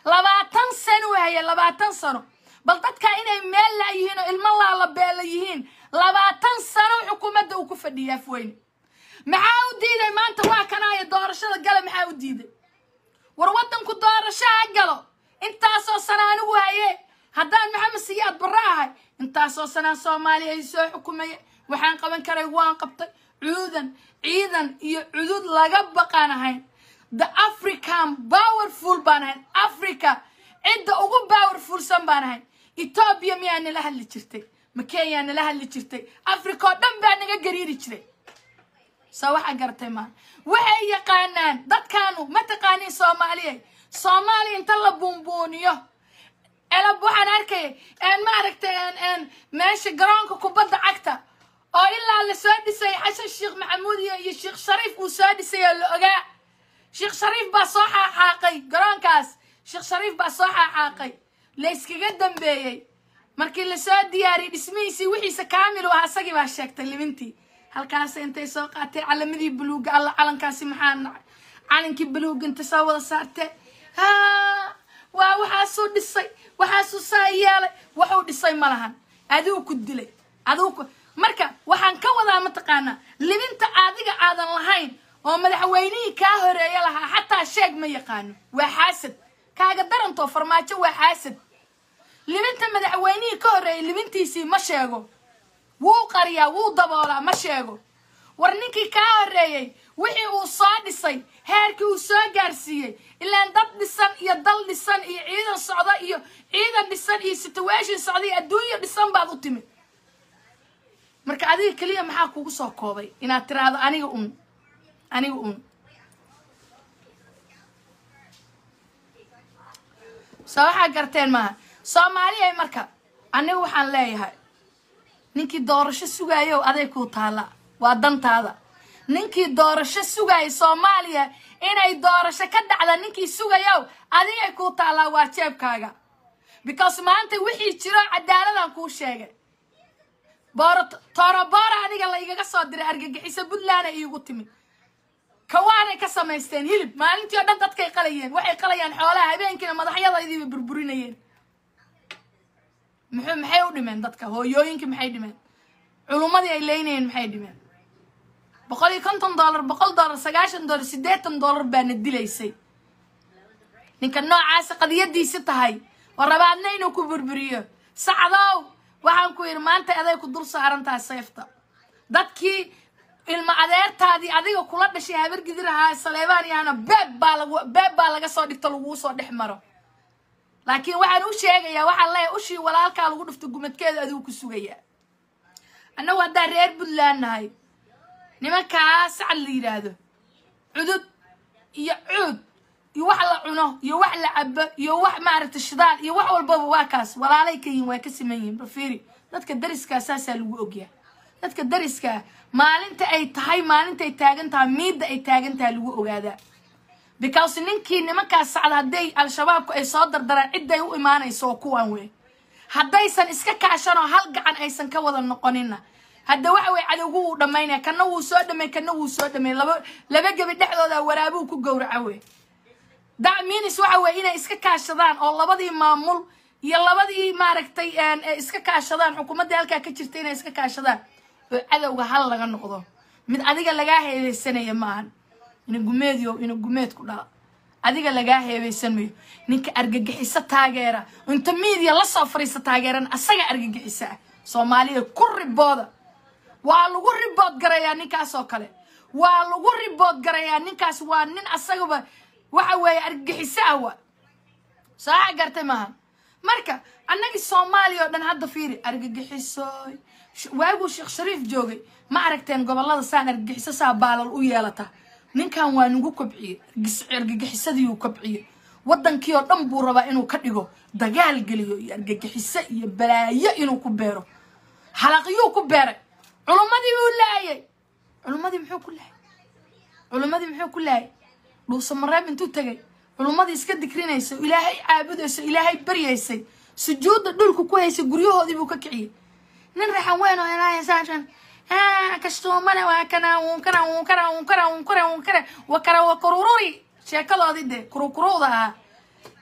labaatan sano haya labaatan sano bal dadka inay meel laayihiin oo ilmo laalabeela yihiin labaatan sano xukuumadda uu ku fadhiya afweyne maxaa u diiday maanta waa kanaayo doorashada gale maxaa u diiday war waddanku doorasho ha galo intaasoo sana anigu haye haddaan maxamed siyaad barre ahay intaasoo sanaa soomaaliya ay soo xukumaya waxaan qaban karay waan qabtay cuudan ciidan iyo cudud laga baqaan ahayn the african powerful baan ahayn africa cidda ugu powerfulsan baan ahayn etoobiya miyaa nala hadli jirtay ma kenya nala hadli jirtay africa oo dhan baa naga gariiri jiray soo waxaa garatay maa waxay yaqaanaan dadkaanu ma taqaaniin soomaaliya soomaaliya inta la buunbuuniyo elab waxaan arkaya maaragtay meesha garoonka kubadda cagta oo ilaa la soo dhisay xasan sheekh maxamuud iyo iyo sheekh shariif uu soo dhisay oo la ogaa sheekh shariif baa soo xaaxaaqay garoonkaas sheekh shariif baa soo xaaxaaqay la iskaga dambeeyey markii lasoo diyaariyey dhismihiisii wixiisa kaamil u ahaa isagii baa sheegtay libintii halkaas intay soo qaatay calamadii buluuga alla calankaasi maxaa nacay calankii buluuga inta soo wada saartee ha waa waxaasuu dhisay waxaasuu saa yeelay waxuu dhisay ma lahan adigu ku dilay adigu ku marka waxaan ka wadaa mataqaanaa libinta adiga aadan lahayn oo madaxweynihii kaa horeeya lahaa xataa sheeg ma yaqaano waa xaasad kaaga darantoo farmaajo waa xaasad libinta madaxweynihii ka horreeyay libintiisii ma sheego wuu qariyaa wuu daboolaa ma sheego war ninkii kaa horreeyey wixii uu soo dhisay heerkii uu soo gaarsiiyey ilaan dad dhisan iyo dal dhisan iyo ciidan socda iyo ciidan dhisan iyo situation socda iyo adduunyo dhisan baad u timid marka adiga keliya maxaa kugu soo koobay inaad tiraahdo aniga un aniga un soo waxaa garteen maaha soomaaliya marka aniga waxaan leeyahay ninkii doorasho sugaayow aday kuu taalla waa dantaada ninkii doorasho sugaayay soomaaliya inay doorasho ka dhacda ninkii sugayow adigay kuu taallaa waa jeebkaaga because maanta wixii jiro cadaaladan kuu sheegay booro tooroboora aniga la igaga soo diray argagixiso puntlandna iigu timid kawaanay ka samaysteen hilib maalintii oo dhan dadkay qalayeen waxay qalayaan xoolaha habeenkiina madaxyadaydiiba burburinayeen muxuu maxay u dhimeen dadka hooyooyinkii maxay dhimeen culummadii ay leynayeen maxay dhimeen boqol iyo konton dollar boqol dollar sagaashan dollar siddeetan dollar baana dilaysay ninka noocaasa qadiyadiisi tahay oo rabaadna inuu ku burburiyo sacdow waxaan ku yidhi maanta aday ku dul saaran tahay seefta dadkii ilma adeertaadii adiga kula dhashay habargidir ahaa saleebaan yaana beeb baa lagu beeb baa laga soo dhigto laguu soo dhex maro laakiin waxaan u sheegayaa waxaan leeyahay ushii walaalkaa lagu dhufto gumadkeeda adigu ku sugayaa annagu haddaan reer puntland nahay nimankaa sacad la yidhaahdo cudud iyo cuud iyo wax la cuno iyo wax la cabo iyo wax maaragta shidaal iyo wax walbaba waa kaas walaalay ka yihin waa ka siman yihin bafiiri dadka dariskaa saasaa lagu ogyaa dadka dariskaa maalinta ay tahay maalintay taagan tahay miidda ay taagan tahay lagu ogaadaa because ninkii nimankaas sacda hadday al-shabaabku ay soo dardaraan cidday u imaanayso oo kuwan wey haddaysan iska kaashanoo hal gacan aysan ka wada noqonina hadda waxa weye cadowgu wuu dhammaynaya kana wuu soo dhamay kana wuu soo dhamay laba laba gebi dhexdooda waraabuu ku gowraca wey dacminis waxa weye inay iska kaashadaan oo labadii maamul iyo labadii maaragtay iska kaashadaan xukuumaddii halkaa ka jirta inay iska kaashadaan oo cadowga hal laga noqdo mid adiga lagaa heebeysanaya maahan ina gumeediyo ina gumeed ku dhala adiga lagaa heebeysan mayo ninka argagixiso taageera inta miidiya lasoo fariista taageeran asaga argagixisa ah soomaaliya ku ribooda waa lagu ribood garayaa ninkaas oo kale waa lagu ribood garayaa ninkaas waa nin asagaba waxa weeye argagixiso ah waa sooxa gartay maaha marka annagii soomaaliya oo dhan hadda fiiri argagixisoy waaguu sheekh shariif joogay ma aragteen gobollada saan argagixiso saa baalal u yeelata ninkan waa nagu kobciye argagixisadii uu kobciye waddankii oo dhan buu rabaa inuu ka dhigo dagaal geliyo iyo argagixiso iyo balaayo inuu ku beero halaqyuu ku beeray culummadii buu laayay culummadii muxuu ku laayay culummadii muxuu ku laayay dhuusa mareeb intuu tegay culummadii iska dikrinaysa ilaahay caabudayso ilaahay baryaysay sujuudda dhulku ku haysay guryahoodii buu ka kiciyey nin raxan weyn oo ilaahaysaan kastuumana waa kana wunkana wunkana wunkana wunkana wunkana wakara wa kurururi sheekadoodii dee kurukuruuda ahaa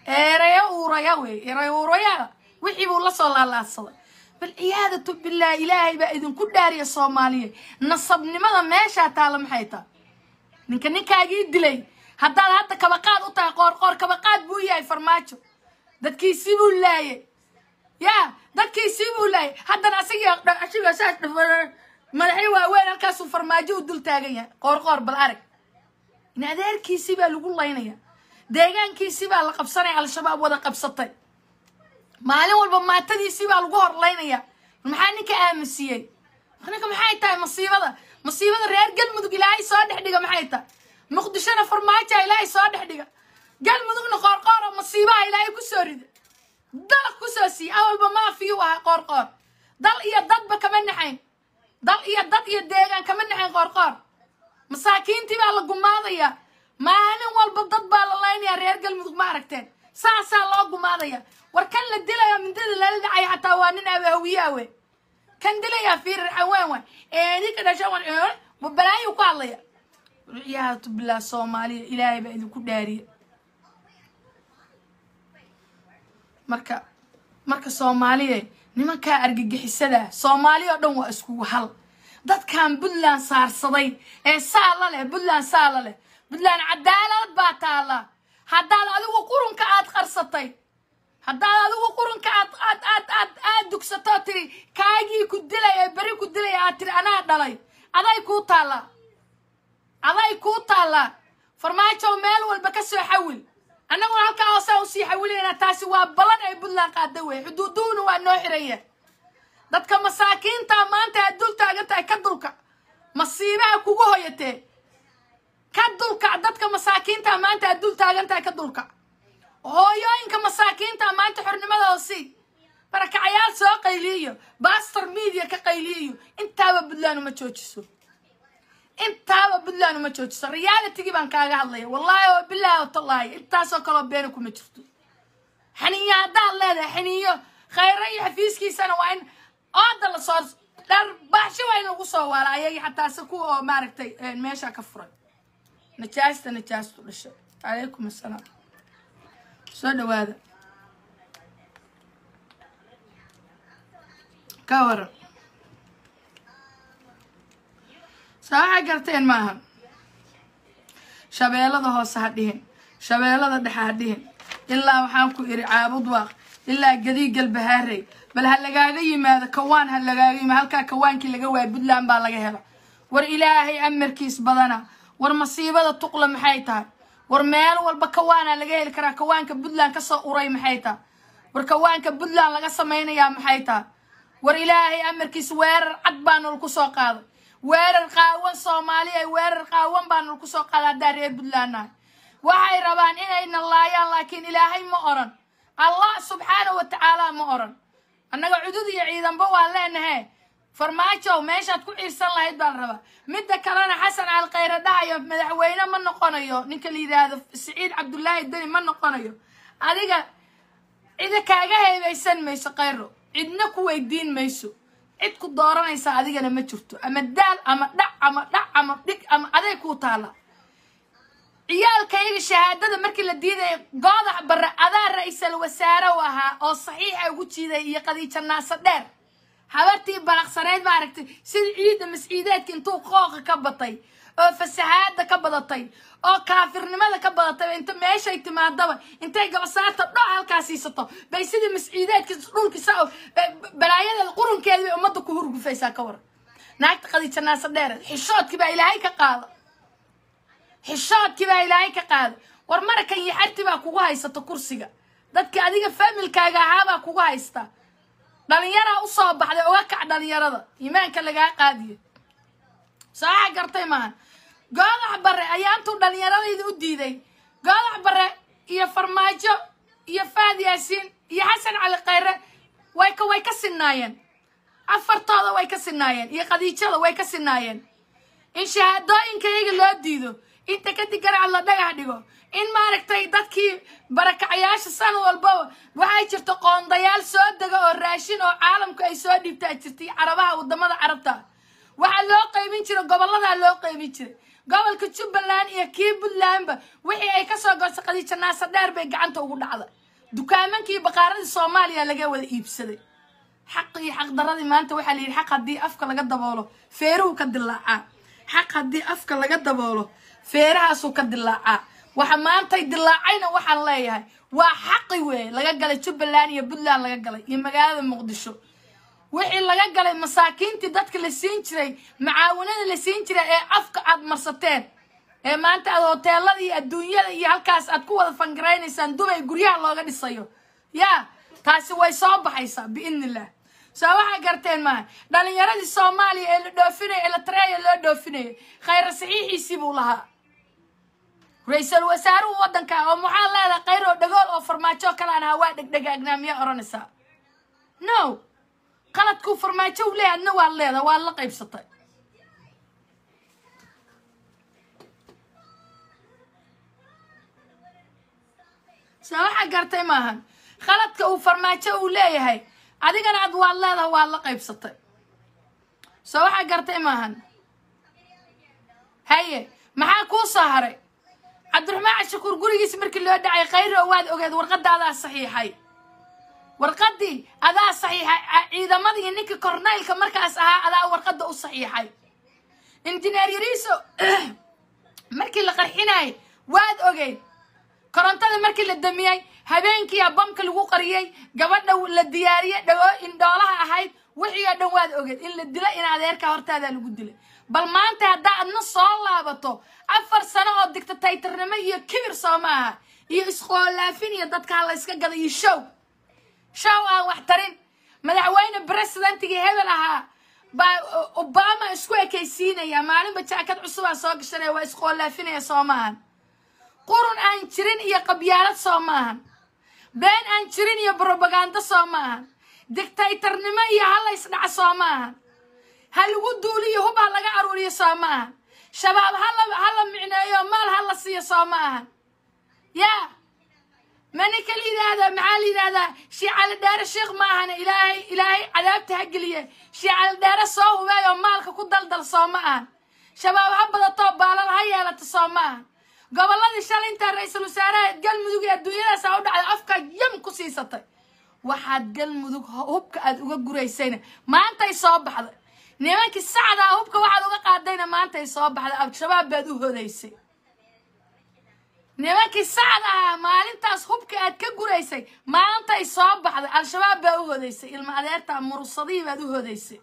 ereyo uuraya wey ereyo uuraya wixii buu la soo laalaadsaday bal ciyaadatu billaah ilaahay baa idinku dhaariya soomaaliya nasabnimada meeshaa taalla maxay tahay ninka ninkaagii dilay haddaad hadda kabaqaad u tahay qoorqoor kabaqaad buu yahay farmaajo dadkiisii buu laayay ya dadkiisii buu laayay haddana asagii asiga saas madaxyo waaweyn halkaasuu farmaajo u dul taagan yahay qoorqoor bal arag in adeerkiisii baa lagu laynaya deegaankiisii baa la qabsanaya al-shabaab wada qabsatay maalin walba maatadiisii baa lagu horlaynaya maxaa ninka aaminsiiyey ninka maxay tahay masiibada masiibada reer galmudug ilaahay soo dhex dhiga maxay tahay muqdishona farmaajoa ilaahay soo dhex dhiga galmudugna qoorqooro masiibaha ilaahay kusoo rida dalaq kusoo siiya awalba maafiyuu ahaa qoorqoor dal iyo dadba kama naxayn dal iyo dad iyo deegaan kama naxayn qoorqoor masaakiintii baa la gumaadaya maalin walba dad baa la laynaya reer galmudug ma aragteen saasaa loo gumaadaya war kan la dilayo mindada lala dhacaya xataa waa nin abahawiyaa we kan dilayaa fiirir xawaan waay eedinka dhasha wan balaayu ku hadlaya ciyaatu billah soomaaliya ilaahay baa idinku dhaariya marka marka soomaaliya nimankaa argagixisada soomaali oo dhan waa iskugu hal dadkan puntland saarsaday ee saala leh puntland saala leh puntland cadaalad baa taalla haddaad adigu qurunka aad qarsatay haddaad adigu qurunka aad aad aad aad aad dugsatoo tiri kaagii ku dilay ee beri ku dilay aad tiri anaa dhalay aday kuu taallaa aday kuu taallaa farmaajow meel walba ka soo xawil annaguna halkaa hoosaa usii xawilayna taasi waa balan ay puntland qaada wey xuduuduhuna waa noo xiraya dadka masaakiinta maanta aad dul taagan tahay ka dulka masiibaha kugu hoyatee ka dulkac dadka masaakiinta maanta aad dul taagan tahay ka dulkac hooyooyinka masaakiinta maanta xornimadooda sii barakacayaal soo qayliyayo bastor media ka qayliyayo intaaba puntland uma joojiso intaaba puntland uma joojiso realitygii baan kaaga hadlaya wallaahi oo bilaahi oo tallaahi intaasoo kaloo beena kuma jirto xaniyo haddaad leedahay xaniyo khayra iyo xafiiskiisana waa in ooda la soo dhar baaxsho waa in lagu soo waala ayagii xataa se kuwa oo maaragtay meesha ka furay najaasta najaastu dhashay calaykum assalaam soo dhawaada ka waran saa waxay garteen maaha shabeellada hoose ha dhihin shabeellada dhexe ha dhihin ilaa waxaan ku iri caabud waaq ilaa gadii galbahaarey bal ha lagaaga yimaado kawaan ha lagaaga yimaado halkaa kawaankii laga waaya puntland baa laga hela war ilaahay amarkiis badana war masiibada tuqla maxay tahay war meel walba kawaana laga heli karaa kawaanka puntland kasoo uray maxay tahay war kawaanka puntland laga samaynayaa maxay tahay war ilaahay amarkiis weerar cad baa nol ku soo qaaday weerar qaawan soomaaliya weerar qaawan baa nol ku soo qaaday haddaa reer puntland nahay waxay rabaan inayna laayaan laakiin ilaahay ma oran allah subxaanahu wa tacaala ma oran annaga cudud iyo ciidanba waan leenahe farmaajow meeshaad ku ciirsan lahayd baa la rabaa midda kalena xasan alkhayre dhahayo madaxweyne ma noqonayo ninka la yidhaahdo siciid cabdullaahi deni ma noqonayo adiga cida kaaga heebaysan mayso khayro cidna ku weydiin mayso cid ku dooranaysa adigana ma jirto ama daal ama dhac ama dhac ama dhig ama aday kuu taala ciyaalkayga shahaadada markii la diidaya goodax barre adaa ra-iisal wasaare u ahaa oo saxiixa ugu jiiday iyo qadiijo naaso dheer habartii balaqsaneyd ma aragtay sida ciidda masciideedka intuu qooqa ka batay oo fasahaada ka badatay oo kaafirnimada ka badatay inta meeshay timaadaba intay gabasaarta dhoc halkaa siisato bay sidii masciideedka dhulkisa balaayadeeda qurunkeeda bay ummadda ku hurgufaysaa ka waran naagta qadiijo naaso dheer xishoodkii baa ilaahay ka qaada xishoodkii baa ilaahay ka qaaday war marakan iyo xarti baa kugu haysato kursiga dadka adiga familkaaga ahaabaa kugu haysta dhalinyaraa usoo baxday uga kac dhalinyarada iimaanka lagaa qaadiyo sooxa gartay maaha goodax barre ayaa intuu dhalinyaradayda u diiday goodax barre iyo farmaajo iyo faad yaasiin iyo xasan cali khayre way ka way ka sinaayeen afartooda way ka sinaayeen iyo qadiijada way ka sinaayeen in shahaadooyinka iyaga loo diido inta kadib garac la dhagax dhigo in maaragtay dadkii barakacayaasha san walbaba waxay jirta qoondayaal soo dega oo raashin oo caalamku ay soo dhiibtaa jirtay carabaha wadamada carabta waxaa loo qaybin jiray goboladaa loo qeybin jiray gobolka jubbaland iyo kii puntlandba wixii ay kasoo goostay khadiija naasar dheer bay gacanta ugu dhacday dukaamankii baqaaradii soomaaliya laga wada iibsaday xaq iyo xaqdaradii maanta waxaa la yidhi xaq haddii afka laga daboolo feeruhu ka dilaacaa xaq haddii afka laga daboolo feerahaasuu ka dilaacaa waxa maantay dilaacayna waxaan leeyahay waa xaqi weeye laga galay jubbaland iyo puntland laga galay iyo magaalada muqdisho wixii laga galay masaakiintii dadka la siin jiray macaawanada la siin jiray ee afka aad marsateen ee maanta aad hoteelada iyo adduunyada iyo halkaas aad ku wada fangaraynaysaan dubay guryaha looga dhisayo yaa taasi way soo baxaysaa biidnillah soo waxaa garteen maaha dhalinyaradii soomaaliya ee la dhoofinaya ee la tareeya loo dhoofinayay khayra saxiixiisii buu lahaa ra-iisul wasaaruhu waddanka oo maxaa leedahay khayr oo dhagool oo farmaajo kalaan ahaa waa dhegdhegaagnaa miyaa odhanaysaa no qaladkuu farmaajo u leeyahay adna waad leedahay waad la qaybsatay soo waxaa gartay maahan khaladka uu farmaajo uu leeyahay adigana ad waad leedahay waad la qaybsatay soo waxaa gartay maahan haye maxaa kuu soo haray cabdiraxmaan cashakuur gurigiisa markii loo dhacay khayro waad ogeed warqadda adaa saxiixay warqaddii adaa saxiixay ciidamadii iyo ninkii kornaylka markaas ahaa adaa warqadda u saxiixay injineer yariiso markii la qarxinayay waad ogeyd korontada markii la damiyey habeenkiiyaa bamka lagu qariyey gabadha la diyaariyey dhago indhoolaha ahayd wixii oo dhan waad ogeed in la dilo in adeerka hortaadaa lagu dilay bal maanta haddaa adna soo laabato afar sano oo dictataytarnimo iyo kibir soo maaha iyo isqoolaafin iyo dadka ha la yska gada iyo show show aan wax tarin madaxweyne presidentigii hebel ahaa baa obama isku ekaysiinaya maalinba jaakad cusubaa soo gashanaya waa isqoolaafinaya soo maahan qurun aan jirin iyo qabyaalad soo maahan been aan jirin iyo brobagando soo maahan dictaytarnimo iyo hala isdhaca soo maahan ha lagu duuliyo hub ha laga aruuriyo soo maahan shabaab hala hala micneeyo maal ha la siiyo soo maahan yaa maninka la yidhaahdaa maxaa la yidhaahdaa shiicali dheere sheekh maahane ilaahay ilaahay cadaabta ha geliye shiicali dheere soo hubeeyo maalka ku daldal soo ma ahan shabaab ha badato baalal ha yeelato soo ma ahan gobolladii shalay intaa ra-iisul wasaaraha galmudug ee adduunyadaasa u dhacday afka yam ku siisatay waxaad galmudug hubka aad uga guraysayna maantay soo baxday nimankii sacdaa hubka waxaad uga qaadayna maantay soo baxday al-shabaab baad u hodaysay nimankii sacda ah maalintaas hubka aad ka guraysay maantay soo baxday al-shabaab baa u hodaysay ilma adeerta mursadihii baad u hodaysay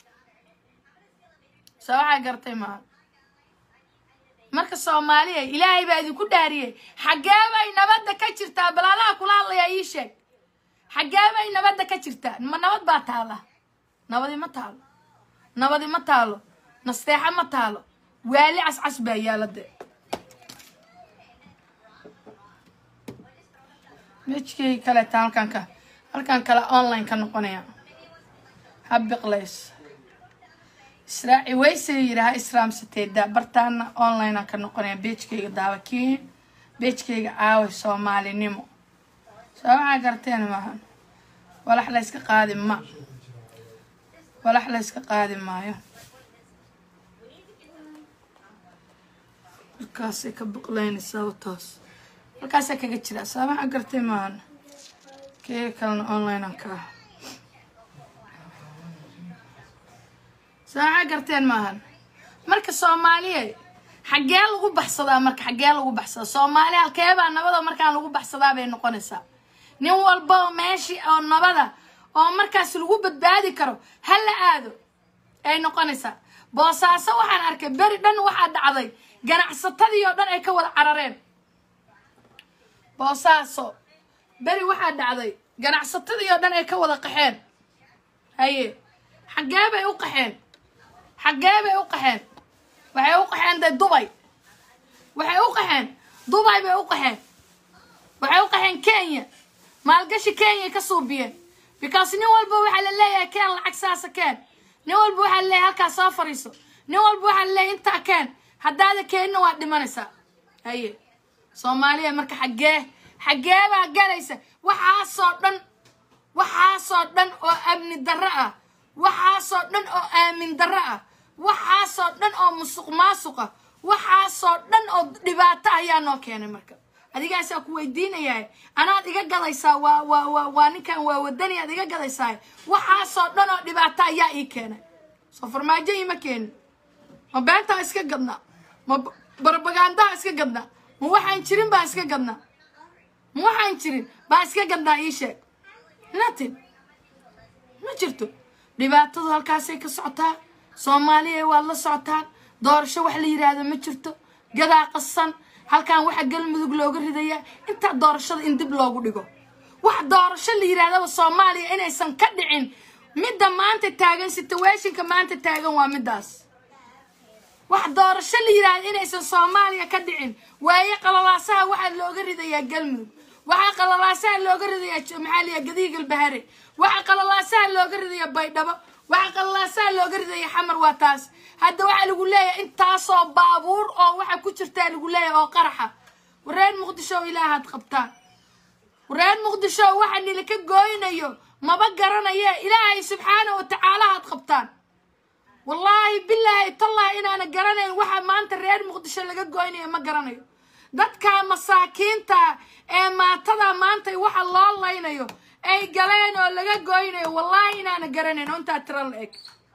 soo waxaa gartay maaha marka soomaaliya ilaahay baa idinku dhaariyey xaggee bay nabadda ka jirtaa balaalaha kula hadlayaa ii sheeg xaggee bay nabadda ka jirtaa ma nabad baa taala nabadi ma taalo nabadi ma taalo nasteexa ma taalo waali cascas baa yaala dee mejkay kaleeta halkan ka halkan kale online ka noqonaya habiqlays israaci waysay yidhaha israamsateeda bartaana onlinea ka noqonaya beejkayga daawakii beejkayga caaway soomaalinimo soo waxaa garteen maahan walax la yska qaadi ma walax la yska qaadi maayo halkaasay ka biqlaynaysaa wataas halkaasaa kaga jira soo waxaa gartay maahan keega kalena onlinean ka ah saaca garteen maahan marka soomaaliya xaggee lagu baxsadaa marka xaggee lagu baxsadaa soomaaliya halkeebaa nabada markaan lagu baxsadaa bay noqonaysaa nin walba oo meeshii oo nabada oo markaas lagu badbaadi karo ha la aado ay noqonaysaa boosaaso waxaan arkay beri dhan waxaa dhacday ganacsatadii oo dhan ay ka wada carareen boosaaso beri waxaa dhacday ganacsatadii oo dhan ay ka wada qaxeen haye xaggee bay u qaxeen xaggee bay u qaxeen waxay u qaxeen de dubay waxay u qaxeen dubay bay u qaxeen waxay u qaxeen kenya maalgashi kenya ka suubiyeen because nin walba waxaa la leeyahay keen lacag saasa keen nin walba waxaa la leeyahay halkaas soo fariiso nin walba waxaa la leeyahay intaa keen haddaada keenna waad dhimanaysaa haye soomaaliya marka xaggee xaggee baa galaysa waxaasoo dhan waxaasoo dhan oo amni darro ah waxaasoo dhan oo aamin darro ah waxaasoo dhan oo musuq maasuqa waxaasoo dhan oo dhibaato ayaa noo keenay marka adigaasaa ku weydiinayaa anaad iga gadaysaa waa waa waa waa ninkan waa wadani aad iga gadaysaa waxaasoo dhan oo dhibaato ayaa ii keenay soo farmaajo iima keenin ma beentaa iska gadnaa ma barbagandaha iska gadnaa ma waxaan jirin baa iska gadnaa ma waxaan jirin baa iska gadnaa ii sheeg nothing ma jirto dhibaatadu halkaasay ka socotaa soomaaliya waad la socotaan doorasho wax la yidhaahdo ma jirto gadaa qasan halkan waxa galmudug looga ridayaa intaa doorashada in dib loogu dhigo wax doorasho la yidhaahdaba soomaaliya inaysan ka dhicin midda maanta taagan situationka maanta taagan waa middaas wax doorasho la yidhaahdo inaysan soomaaliya ka dhicin waaye qalalaasaha waxaa looga ridayaa galmudug waxaa qalalaasaha looga ridayaa maxaa liyaa gadihi galbahare waxaa qalalaasaha looga ridayaa baydhabo waxaa qalalaasaha looga ridaya xamar waa taas hadda waxaa lagu leeyahay intaasoo baabuur oo waxa ku jirtaa lagu leeyahay oo qaraxa wareer muqdisho ilaahaad qabtaan wareer muqdisho waxa nilaka gooynayo maba garanaye ilaahay subxaana wa tacaala haad qabtaan wallaahi bilaahi tallaahi inaana garanayn waxa maanta reer muqdisho laga goynayo ma garanayo dadka masaakiinta ee maatada maanta waxa loo laynayo ay galeen oo laga goynayo wallaahi inaana garanayn oo intaa tiro la eg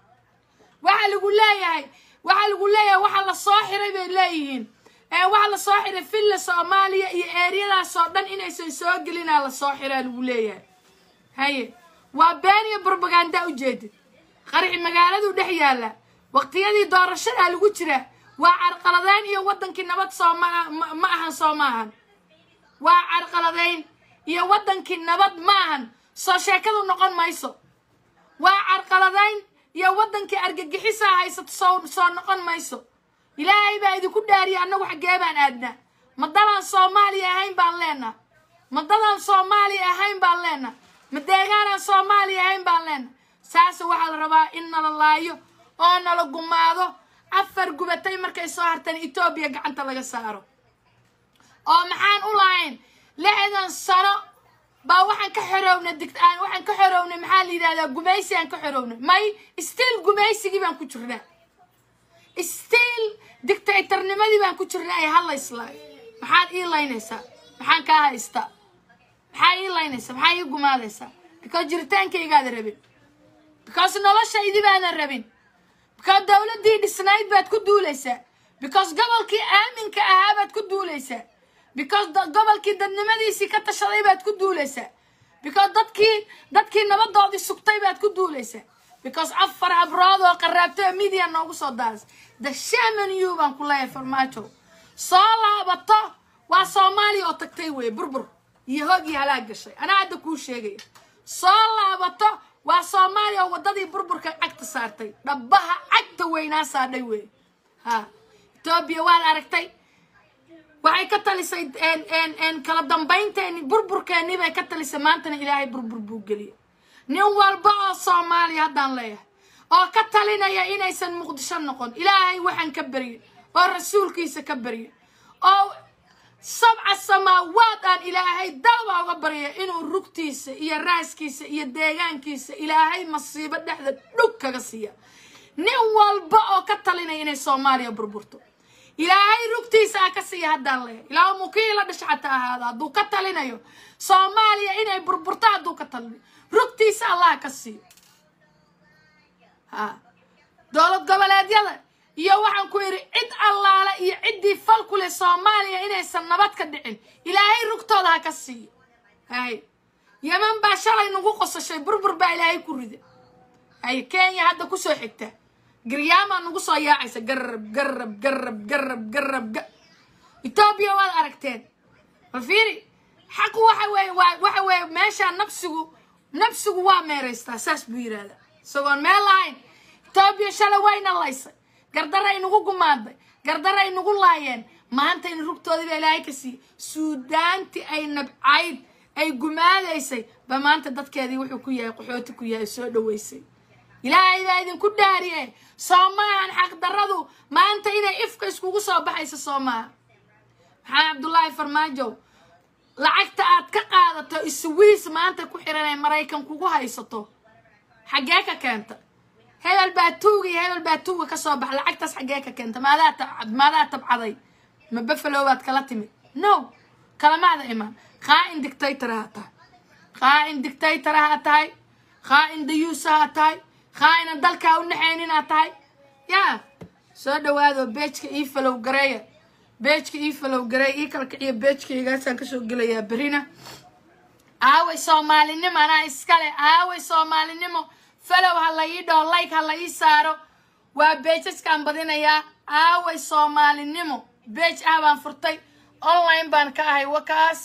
waxaa lagu leeyahay waxaa lagu leeyahay waxa la soo xiray bay leeyihiin ee waxa la soo xiray villa soomaaliya iyo eeriyadaas oo dhan inaysan soo gelinaa la soo xiraa lagu leeyahay haye waa been iyo brobaganda ujeedid qaraxi magaaladu dhex yaalla waqtiyadii doorashadaa lagu jiraa waa carqaladeyn iyo waddankii nabad soo ma ma ahan soo ma ahan waa carqaladeyn iyo waddankii nabad ma ahan soo sheekadu noqon mayso waa carqaladeyn iyo waddankii argagixisaa haysato soo soo noqon mayso ilaahay baa idinku dhaariya annagu xaggee baan aadnaa ma dadaan soomaaliya ahayn baan leenaha ma dadaan soomaaliya ahayn baan leenaha ma deegaanaan soomaaliya ahayn baan leenaha saase waxaa la rabaa in nala laayo oo nala gumaado afar gubatay markay soo hartaan etoobiya gacanta laga saaro oo maxaan u lahayn lixdan sano baa waxaan ka xorownay dig waxaan ka xorownay maxaa la yidhahdaa gumaysi aan ka xorownay may stiil gumaysigii baan ku jirnaa stiil dictatornimadii baan ku jirnaa ee hala islaayo maxaad ii laynaysaa maxaan kaa haystaa maxaa ii laynaysaa maxaa ii gumaadaysaa because jiritaankaygaada rabin because noloshaydii baadan rabin because dowladdii dhisnayd baad ku duulaysaa because gobolkii aaminka ahaa baad ku duulaysaa because gobolkii dadnimadiisii ka tashaday baad ku duulaysaa because dadkii dadkii nabadoodii sugtay baad ku duulaysaa because afar habrood oo qaraabtay oo midiya noogu soo daaras the shaman you baan ku leeyahay farmaajo soo laabato waa soomaaliya oo tagtay weye burbur iyo hoog iyo halaag gashay anaa hadda kuu sheegaya soo laabato waa soomaaliya oo waddadii burburka cagta saartay dhabbaha cagta weynaa saadhay weye ha etoobiya waad aragtay waxay ka talisay kala dambaynteeni burburkeennii bay ka talisay maantana ilaahay burbur buu geliyay nin walba oo soomaaliya haddaan leeyahay oo ka talinaya inaysan muqdisho noqon ilaahay waxaan ka baryin oo rasuulkiisa ka baryin oo sabca samaawaad aan ilaahay daaba uga barya inuu rugtiisa iyo raaskiisa iyo deegaankiisa ilaahay masiibo dhexda dhug kaga siiya nin walba oo ka talinaya inay soomaaliya burburto ilaahay rugtiisa ha ka siiya haddaan leeyahay ilaa mukii la dhasha xataa ahaada hadduu ka talinayo soomaaliya inay burburto hadduu ka talinayo rugtiisa allah ka siiyo ha dowlad goboleedyada iyo waxaan ku yidhi cid allaale iyo ciddii fal ku leh soomaaliya inaysan nabad ka dhicin ilaahay rugtooda ha ka siiyo hay yeman baa shalay nagu qosashay burbur baa ilaahay ku rida hay kenya hadda kusoo xigta garyaamaa nagu soo yaacaysa garab garab garab garab garab ga etoobiya waad aragteen bal fiiri xaqu waxa weeye waa waxa weeye meeshaa nafsigu nafsigu waa meeraystaa saas buu yidhaahdaa isagoon meel lahayn etoobiya shalay wayna laysay gardaray nagu gumaaday gardaray nagu laayeen maanta in rugtoodii baa ilaahay ka siiyey suudaantii ay nabcayd ay gumaadaysay ba maanta dadkeedii wuxuu ku yahay qaxooti ku yahay soo dhaweysay ilaahay baa idinku dhaariye soo maahan xaqdarradu maanta inay ifka iskugu soo baxayso soo maaha maxaa cabdullaahi farmaajow lacagta aad ka qaadato iswiis maanta ku xiran ee maraykan kugu haysato xaggee ka keenta hebel baa tuuga iyo hebel baa tuuga ka soo bax lacagtaas xaggee ka keenta maadaa tab maadaa tabcaday ma buffalo baad kala timid no kalamaada imaan qaa'in dictator ha tahay qaa'in dictator ha tahay qaa'in dayuusa ha tahay qaa'ina dalkaa u naxaynin ha tahay yaa soo dhawaado beejka ii falow gareeya beejka ii falow gareeya ii kala kiciya beejkaygaasaan kasoo gelayaa berina aaway soomaalinimo anaa iskale aaway soomaalinimo falow ha la ii dhaho like ha la ii saaro waa beejaskaan badinayaa aaway soomaalinimo beej ah baan furtay online baan ka ahay wakaas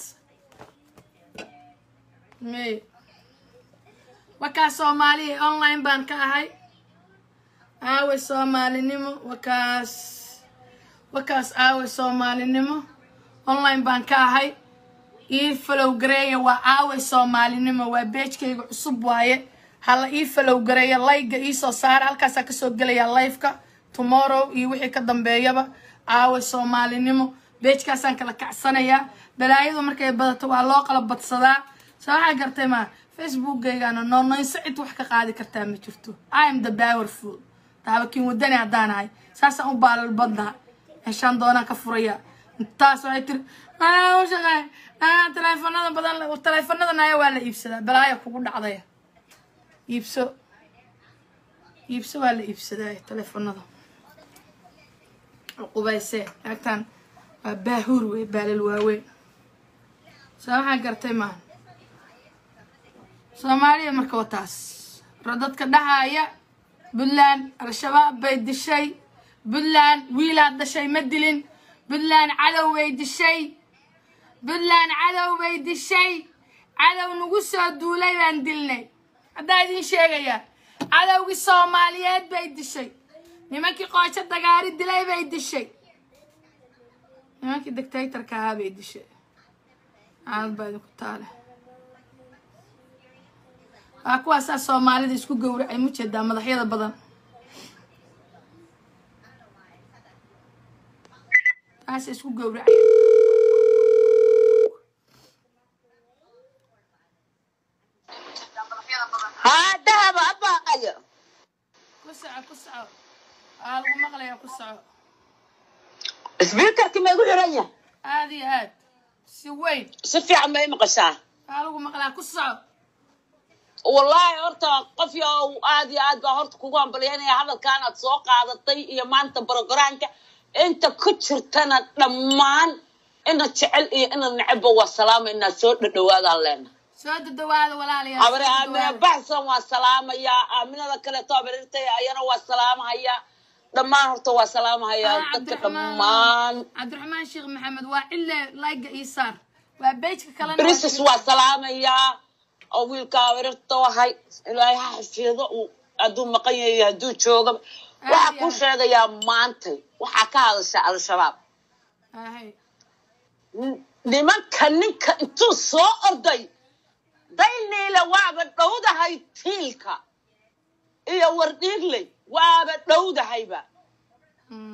me wakaas soomaaliya online baan ka ahay aaway soomaalinimo wakaas wakaas aaway soomaalinimo online baan ka ahay ii falow gareeya waa aaway soomaalinimo waa beejkayga cusub waaye hala ii falow gareeya layga iisoo saara halkaasaa kasoo gelayaa lifeka tomorrow iyo wixii ka dambeeyaba aaway soomaalinimo beejkaasaan kala kacsanayaa balaayadu markay badato waa loo qala badsadaa soo waxaa gartay maa facebookgaygana noonoynso cid wax ka qaadi kartaa ma jirto i am the powerful taabakiin wadani haddaan ahay saasaan u baalal badnaha meeshaan doonaan ka furaya intaas waxay tiri aa u shaqeey aa taleefanada badan taleefanadana ayaa waa la iibsadaa balaaya kugu dhacdaya iibso iibso waa la iibsadaa taleefanada qubayse laagtaan waa baahuur wey baalal waaweyn soo waxaa gartay maaha soomaaliya marka waa taas dadka dhahaaya puntland al-shabaab bay dishay puntland wiilaad dhashay ma dilin puntland cadow bay dishay puntland cadow bay dishay cadow nagu soo duulay baan dilnay haddaa idiin sheegayaa cadowgii soomaaliyeed bay dishay nimankii qoojo dagaari dilay bay dishay nimankii dictatorka ahaa bay dishay caalad baa idinku taale waa kuwaasaa soomaalida isku gowracay ma jeedaa madaxyada badan taasa isku gowracay haa dahaba abaayo ku soco ku soco waa lagu maqlayaa ku soco sbiikarki ma igu xiran yahay aada iyo aad si weyn si fiican ma i maqashaa waa lagu maqlaa ku soco wallaahi horta qof yo aad iyo aad baa horta kugu hambalyaynaya hadalkan aad soo qaadatay iyo maanta brogaraamka inta ku jirtana dhammaan ina jecel iyo ina necebba waa salaama inaad soo dhadhawaadaan leena soo dadawaada walaalayaal abare soo aamina dadawaada. baxsan waa salaamayaa aaminada kaleeto abarirtay ayana waa salaamahayaa dhammaan horta waa salaamahayaa Ah, dadka Cabdiraxmaan- dhammaan cabdiraxmaan sheekh maxamed waa cille layga ii saar waa beejka kalena brisis waa salaamayaa oo wiilka abarirta ahay ilaahay ha xafido uu hadduu maqan yahay hadduu jooga waxaa iyo ku aad. sheegayaa maantay waxaa ka hadasha al-shabaab ahay N- nimanka ninka intuu soo orday dayniile waaba dhowdahay tiilka iyo wardhiigley waaba dhowdahayba Mm.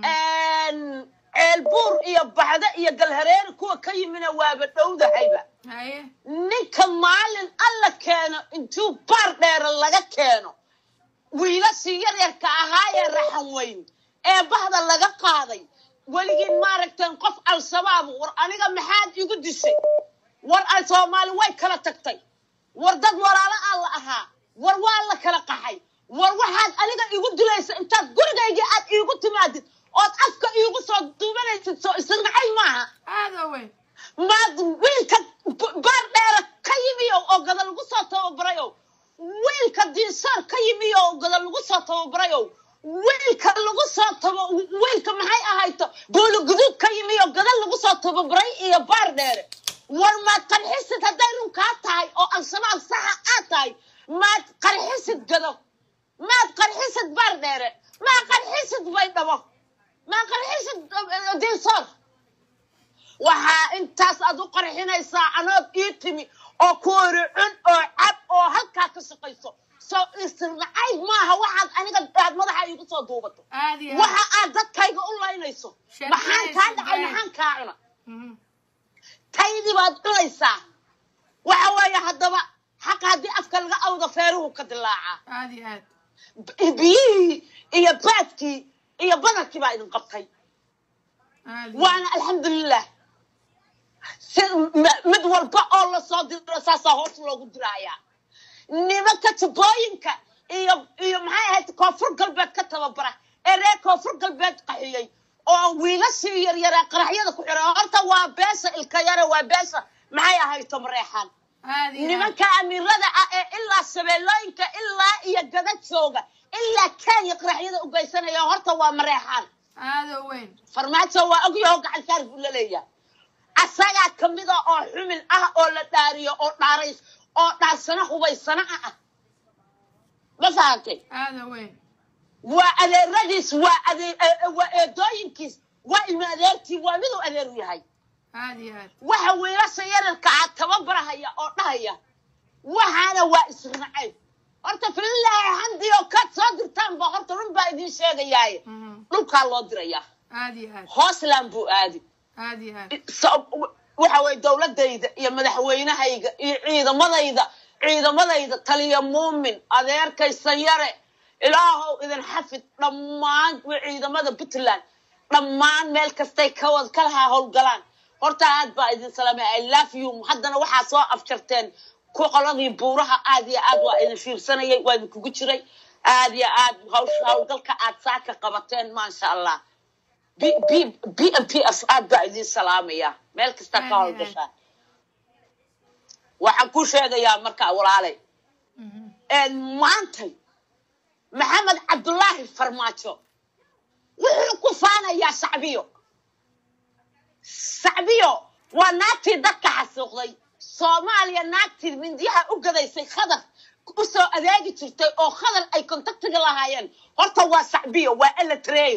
ceelbuur iyo baxda iyo galhareeri kuwa ka yimina waaba dhowdahayba haye ninka maalin alla keeno intuu baar dheera laga keeno wiilashii yaryarka ahaayee raxan weyn ee bahda laga qaaday weligiin maaragteen qof al-shabaab war aniga maxaad igu dishay war ay soomaali way kala tagtay war dad walaalo aan la ahaa war waa la kala qaxay war waxaad aniga igu dilaysa intaad gurigayga aad iigu timaadid ood afka iigu soo duubanaysid soo isnacay maaha aada weyn maad wiilka b- baar dheera ka yimiyo oo gada lagu soo tababarayo wiilka diinsoor ka yimiyo oo gada lagu soo tababarayo wiilka lagu soo taba wiilka maxay ahayto boolo guduud ka yimiyo gada lagu soo tababaray iyo baar dheere war maad qarxisid hadday run kaa tahay oo al-shabaab saxa aad tahay maad qarxisid gado maad qarxisid baar dheere maad qarxisid baydhabo maad qarxisid eh, diinsoor waxaa intaas aad u qarxinaysaa anood ii timi oo kuori cun oo cab oo halkaa ka shaqayso soo isnacayb maaha waxaad aniga aad madaxa iigu soo duubato aada iyo aad waxa aad dadkayga u laynayso Sharciyey, maxaan kaa dhacay sharciyey. maxaan kaa cuna Mhm. taydii baad cunaysaa waxa weeye haddaba xaqa haddii afka laga awdo feeruhu ka dilaacaa aada iyo aad B- biyihii iyo baadkii iyo badarkii baa idin qabtay aad iyo waana alxamdulilah si m- mid walba oo lasoo diro saasaa hoos loogu diraayaa nimanka tubooyinka iyo iyo maxay ahayd koonfur galbeed ka tababara ee reer koonfur galbeed qaxiyey oo wiilashii yaryaraa qaraxyada ku xiray horta waa beesha ilka yare waa beesha maxay ahayd tomareexaan aad iyo aad nimanka amiirada ah ee ilaa shabeellooyinka ilaa iyo gada jooga ilaa kenya qaraxyada u geysanaya horta waa mareexaan aadoo weyn farmaajo waa ogyaho gacan saar buu la leeyahay asagaa kamida oo xumil ah oo la dhaariyo oo dhaarays oo dhaarsana hubaysana ah ma fahantay aadoo weyn waa adeeradiis waa ade- e- e- waa eedooyinkiis waa ilma adeertii waa miduu adeeru yahay aad iyo aad waxa wiilasha yararka ah tababarahaya oo dhahaya waxaana waa israacay horta fililaahi xamdi oo kaad soo dirtaan ba horta run baa idiin sheegayaaye Mhm. dhulkaa loo dirayaa aad iyo aad hoosland buu aadi aad iyo aad So- waxa weye dowladayda iyo madaxweynahayga iyo ciidamadayda ciidamadayda taliya muumin adeerkay sanyare ilaahow idin xafid dhammaan ciidamada puntland dhammaan meel kastay kawad kalaha howlgalaan horta aad baa idin salaamay i love you haddana waxaa soo afjarteen ku qoladii buuraha aad iyo aad waa idin fiirsanayay waa idinkugu jiray aad iyo aad hawsha howlgalka aad saaka qabateen maasha allah b b b m p f aad baa idin salaamaya meel kasta ka howlgashaa waxaan ku sheegayaa marka walaalay Mhm. maantay maxamed cabdulaahi farmaajo wuxuu ku faanayaa shacbiyo shacbiyo waa naagtii dadka xasuuqday soomaaliya naagtii mindiyaha u gadaysay khadar u soo adeegi jirtay oo khadar ay kontaktiga lahaayeen horta waa shacbiyo waa eletreyo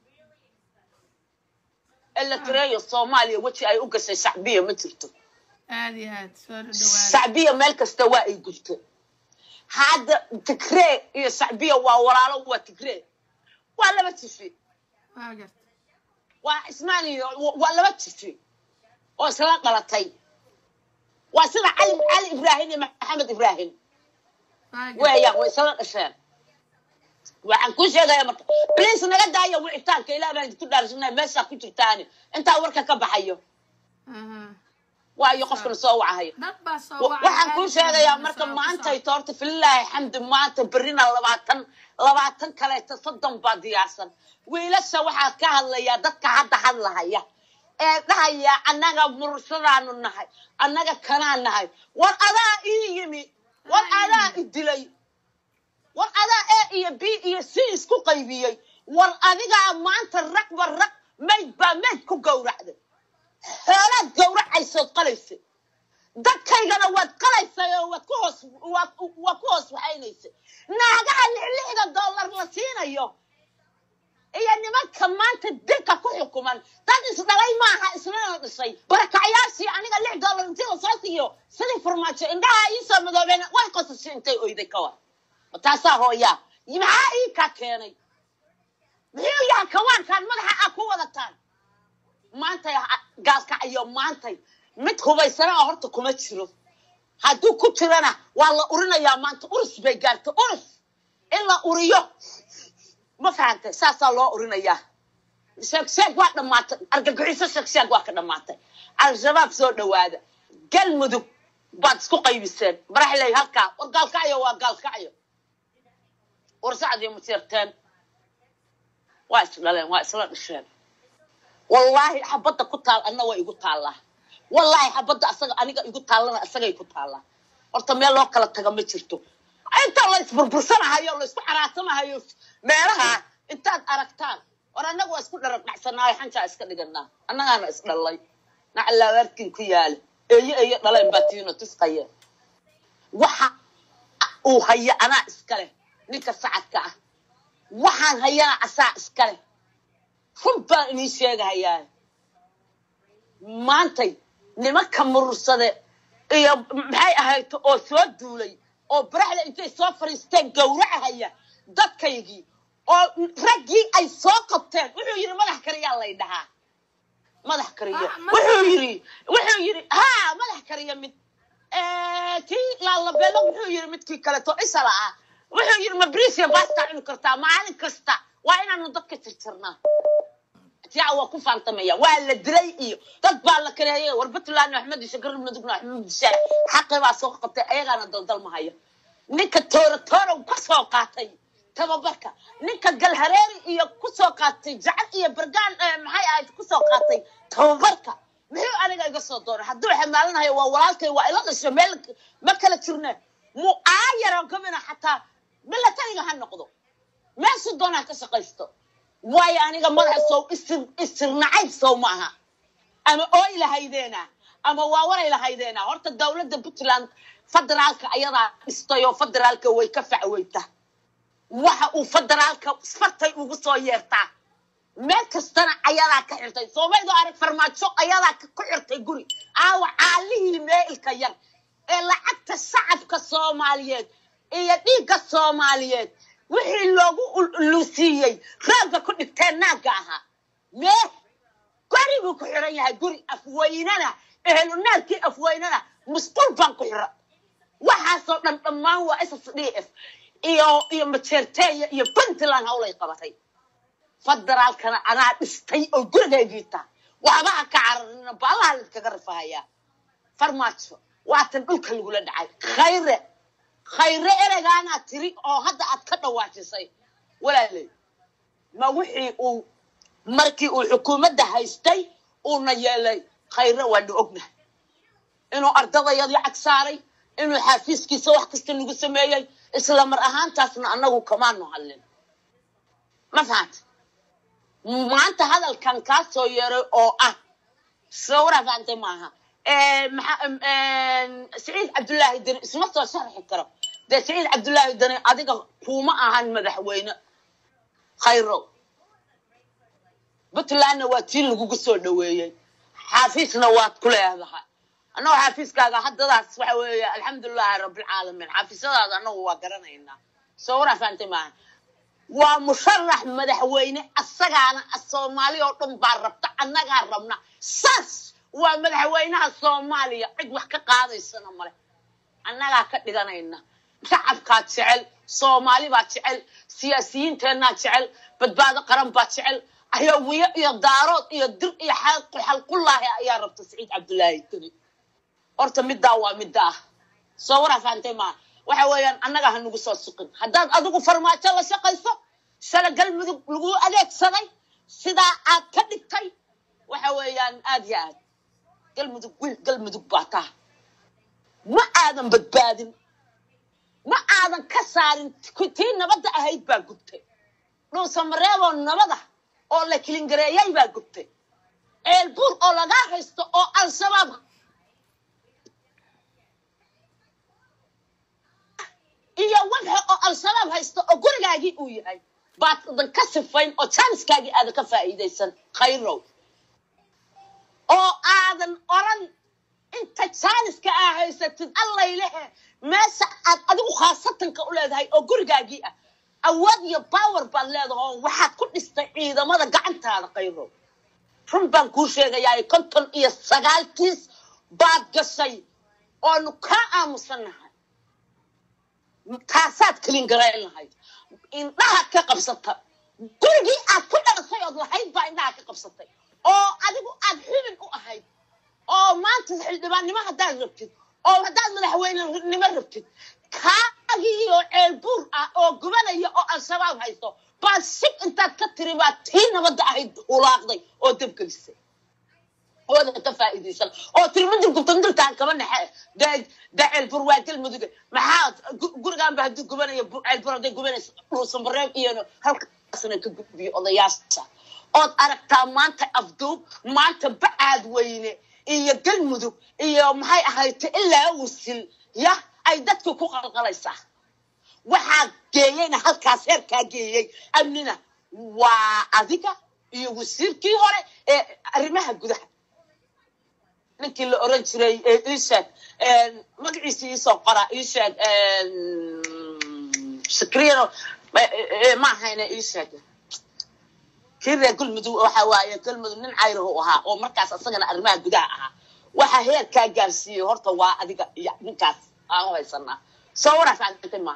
eletreyo soomaaliya weji ay u gashay shacbiyo ma jirto aad iyo aad soo dhawaada shacbiya meel kasta waa ay gubto hadda tigree iyo shacbiya waa walaalo waa tigree waa laba jifi waa garta waa ismaan iyo waa laba jifi oo isla dhalatay waa sida cali cali ibraahim iyo maxamed ibraahim waa garta weeyaan way isla dhasheen waxaan kuu sheegaya marka bliis naga daaya wicitaanka ilaah baan idinku dhaarsanaya meeshaa ku jirtaani intaa warka ka baxayo Aha. waayo qofkana soo wacahayo dad baa soo Wa- wacay waxaan kuu aad sheegayaa baa marka soo- maantay toorta fililaahi xamdi maanta berrina labaatan labaatan kaleeto soddon baa diyaarsan wiilasha waxaa ka hadlayaa dadka hadda hadlahaya ee dhahaya annaga murursadaanu nahay annaga kanaa nahay war adaa ii yimi war adaa i dilay war adaa e iyo b iyo c isku qaybiyey war adigaa maanta raqba raq mayd baa mayd ku gowracday xoolaad gowracaysood qalaysay dadkaygana waad qalaysay oo waad ku hoos waad waad ku hoos waxaynaysay naagaha lixlixda dollar la siinayo iyo nimanka maanta dilka ku xukuman dad isdhalay maaha islana dhisay barakacyaashii aniga lix dollar intii lasoo siiyo sidii farmaajo indhaha iisoo madoobeen way qosashay intay oyday ka war taasaa hooyaa maxaa ii kaa keenay muxuu yaha kawaankaan madaxa aa ku wadataan maantay ha- gaalkacayo maantay mid hubaysana oo horta kuma jiro hadduu ku jirana waa la urinayaa maanta urus bay gaartay urus in la uriyo ma fahantay saasaa loo urinayaa sheeg sheeg waa dhammaatay argagixiso sheeg sheeg waa ka dhammaatay al-shabaab soo dhowaada galmudug baad isku qaybiseen baraxley halkaa war gaalkacyo waa gaalkacyo warsacdii masiirteen waa isdhaleen waa isla dhasheen wallaahi xabadda ku taal anna way igu taallaa wallaahi xabadda asaga aniga igu taallana asagay ku taallaa horta meel loo kala taga ma jirto inta la isburbursanahayo la isku xaraasanahayo meelaha intaad aragtaan war annaga waa isku dharag dhacsanaayo xanjaa iska dhiganaa annagaana isdhallay nacalaawaarkin ku yaala eeyo eeyo dhaleen baa tiino tusqaye waxa uu haya anaa iska leh ninka sacadka ah waxaan hayana asaa iska leh run baan inii sheegahayaa maantay nimanka murursade iyo maxay ahayd oo soo duulay oo baraxda intay soo fadhiisteen gowracahaya dadkaygii oo raggii ay soo qabteen wuxuu yidhi madax kariyaa lay dhahaa madax kariya Ah, madax wuxuu kariya. yidhi wuxuu yidhi ha madax kariya mid kii laalabeelo wuxuu yidhi midkii kaleto isala ah wuxuu yidhi ma briisia baasta cuni kartaa maalin kasta waa inaanu dadka tirtirnaa tia waa ku faantamaya waa la dilay iyo dad baa la kareeyay war puntland axmed isha garab madugna axmed dishaan xaqi baa soo qabtay ayagaana daldalmahaya ninka toora toorow ka soo qaatay tababarka ninka galhareeri iyo ku soo qaatay jacad iyo bargaan eh, maxay ahayd ku soo qaatay tababarka muxuu aniga iga soo doonay hadduu xamaalanayo waa walaalkay waa ila dhasho meel ma kala jirne mu aayaro gabina xataa milatariga ha noqdo meeshu doonaa ka shaqaysto waayo aniga madaxa sow isir isir nacayb sow ma aha ama ooy lahaydeena ama waawaray lahaydeena horta dowladda puntland federaalka ayadaa dhistay oo federaalka way ka facweyta waxa uu federaalka fartay ugu soo yeertaa meel kastana ayadaa ka xirtay soomaydo arag farmaajo ayadaa ka- ku xirtay guri aawa caalihii meelka yar ee lacagta shacabka soomaaliyeed iyo dhiigga soomaaliyeed wixii loogu ul- lusiiyey raagga ku dhigteen naagga ahaa mee guri buu ku xiran yahay guri afweynana ehelu naarkii afweynana musqul baan ku xira waxaasoo dhan dhammaan waa ss d f iyo iyo majeerteeya iyo puntland hawlay qabatay federaalkana anaa dhistay oo gurigaygiita waxba ha ka cararina baalaha layskaga rifahayaa farmaajo waatan dhulka lagula dhacay khayre khayre ereygaanaa tiri oo hadda aad ka dhawaajisay walaaley ma wixii uu markii uu xukuumadda haystay uuna yeelay khayre waanu ognahay inuu ardadayadii cag saaray inuu xaafiiskiisa wax kasta nagu sameeyey isla mar ahaantaasna annagu kamaanu hadlin ma fahanta maanta hadalkan kaa soo yeeray oo ah sawra fahantay maaha Eh, maxa- em, em, saciid cabdullaahi deni isma soo sharxi karo dee saciid cabdullaahi deni adiga kuma ahan madaxweyne khayro puntlandna waa tii lagugu soo dhaweeyey xaafiisna waad ku leedahay annagoo xaafiiskaaga haddadaas waxa weeye alxamdulilaahi rabbilcaalamiin xaafiisyadaada annagu waa garanaynaa soo waraa fahantay maaha waa musharax madaxweyne asagaana soomaali oo dhan baa rabta annagaa rabna saas waa madaxweynaha soomaaliya cid wax ka qaadaysana male annagaa ka dhiganayna shacabkaa jecel soomaali baa jecel siyaasiyiinteennaa jecel badbaado qaran baa jecel ayawiyo iyo daarood iyo dir iyo xalqu xalqullaahi ayaa rabta saciid cabdullaahi keli horta middaa waa middaa soo waraa fahantay maa waxa weeyaan annaga ha nagu soo suqin haddaad adigu farmaajo la shaqayso shala galmudug lagu adeegsaday sidaa aad ka dhigtay waxa weeyaan aad yo aad galmudug wiil galmudug baa taha ma aadan badbaadin ma aadan ka saarin t- tii nabadda ahayd baa gubtay dhuusamareeboo nabada oo la kilingareeyay baa gubtay ceelbuur oo lagaa haysto oo al-shabaab iyo wadxa oo al-shabaab haysto oo gurigaagii uu yahay baad dan ka sifayn oo jaaniskaagii aadan ka faa'iidaysan khayrow oo aadan oran inta jaaniska aa haysatid allaylehe meesha aad adigu khaasatanka u leedahay oo gurigaagii ah awood iyo power baad leedahay oo waxaad ku dhistay ciidamada gacantaada khayrow run baan kuu sheegayaa konton iyo sagaalkiis baad gashay oonu kaa aamusannahay taasaad kelin garayn lahayd indhaha ka qabsata gurigii aad ku dhalasay ood lahayd baa indhaha ka qabsatay oo adigu aad xubin u ahayd oo maanta xildhibaannimo haddaad rabtid oo haddaad madaxweynenimo rabtid kaagii oo ceelbuur ah oo gubanaya oo al-shabaab haysto baad shib intaad ka tiri baad tii nabadda ahayd hulaaqday oo dabgelisay ooda ka faa'iidaysan oo tirmidil gubtandiltaan kaba naxe dee dee ceelbur waa galmuduga maxaa gu- gurigaanba hadduu gubanaya bu- ceelbur hadday gubanaysa dhuusanbareeb iyo halkaasna ka gudbiyo odayaasha ood aragtaa maanta afduub maanta bacaad weyne iyo galmudug iyo maxay ahayte ilaa wasil ya ay dadka ku qalqalaysaa waxaa geeyeyna halkaas heerkaa geeyey amnina waa adiga iyo wasiirkii hore ee arrimaha gudaha ninkii la oran jiray ee ii sheeg magaciisa iisoo qora ii sheeg shakriino ma ahayna ii sheeg kii reer galmudug waxa waaye galmudug nin cayrahu ahaa oo markaas asagana arrimaha gudaha ahaa waxa heerkaa gaarsiiyey horta waa adiga iyo ninkaas aan u haysanaa soo waraafacantay maaha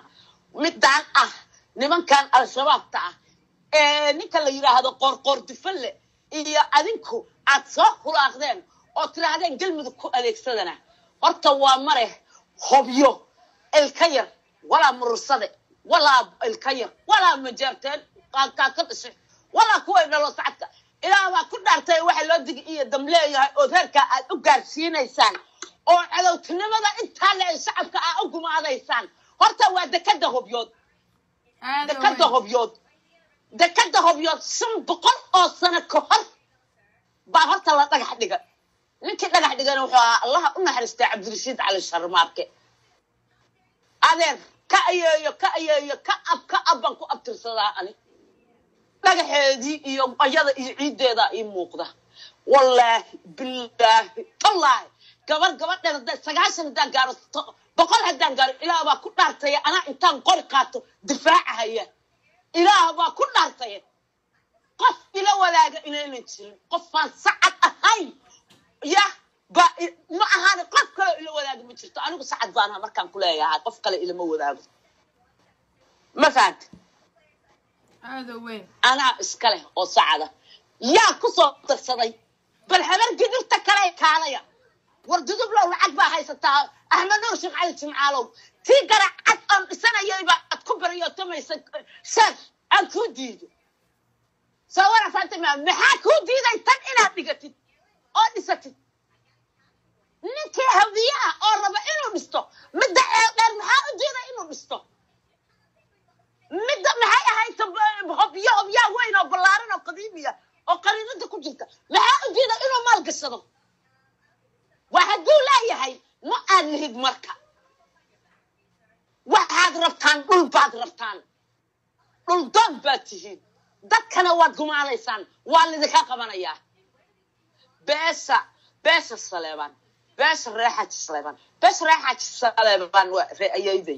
midaan ah nimankan al-shabaabta ah ee ninka la yidhaahdo qoorqoor dufalle iyo adinku aad soo hulaaqdeen oo tidhaahdeen galmudug ku adeegsadana horta waa mare hobyo ilka yar walaa murursade walaa ilka yar walaa majaarteen qaankaa ka dhashay walaa kuway dhalo sacadka ilaah baa ku dhaartay waxa loo digi iyo dam leeyahay oo reerkaa aad u gaarsiinaysaan oo cadowtinimada intaa le shacabka aa u gumaadaysaan horta waa dekada hobyood aada dekada weyn hobyood dekada hobyood shan boqol oo sano ka hor baa horta la dhagax dhiga ninkii dhagax dhigana wuxuu ahaa allaha u naxariistay cabdirashiid cali sharmaarke adeer ka ayeeyo ka ayeeyo ka ab ka ab baan ku abtirsadaa ani dhagaxeedii iyo ayada iyo ciiddeeda ii muuqda wallaahi bilaahi tallaahi gabar gabadheed hadda sagaashan haddaan gaaro to- boqol haddaan gaaro ilaah baa ku dhaartaya anaa intaan qori qaato difaaca haya ilaah baa ku dhaartaya qof ila wadaaga inaynan jirin qofaan sacad ahayn ya ba ma ahaani qof kale ila wadaaga ma jirto anigu sacad baana markaan ku leeyahay qof kale ilama wadaago ma fahanta aada weyn anaa iska leh oo sacada yaa ku soo darsaday bal habar gidurta kale kaalaya war dudublow lacag baa haysataa axmed nuur sheekh cali jimcaalow tii garacad aan dhisanayayba ad ku baryotamaysa sheekh aan kuu diido soo warasaanta maa maxaa kuu diiday tan inaad dhigatid oo dhisatid ninkii hawiyaha oo raba inuu dhisto midda ee dheer maxaa u diiday inuu dhisto midda maxay ahayd tab- hobyo hobyaa weyn oo ballaaran oo qadiimiya oo qariinada ku jirta maxaa u diida inuu maal gashado waa hadduu leeyahay ma aad lihid marka waxaad rabtaan dhul baad rabtaan dhul doon baad tihiin dadkana waad gumaadaysaan waa lidinka qabanayaa beesha beesha saleebaan beesha reexaji saleebaan beesha reexaji saleebaan waa re'ayayday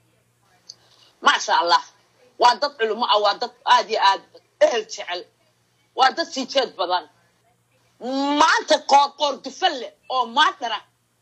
maasha allah waa dad culimo ah waa dad aad iyo aad ehel jecel waa dad sii jeed badan maanta qoorqoor dufalle oo maadhara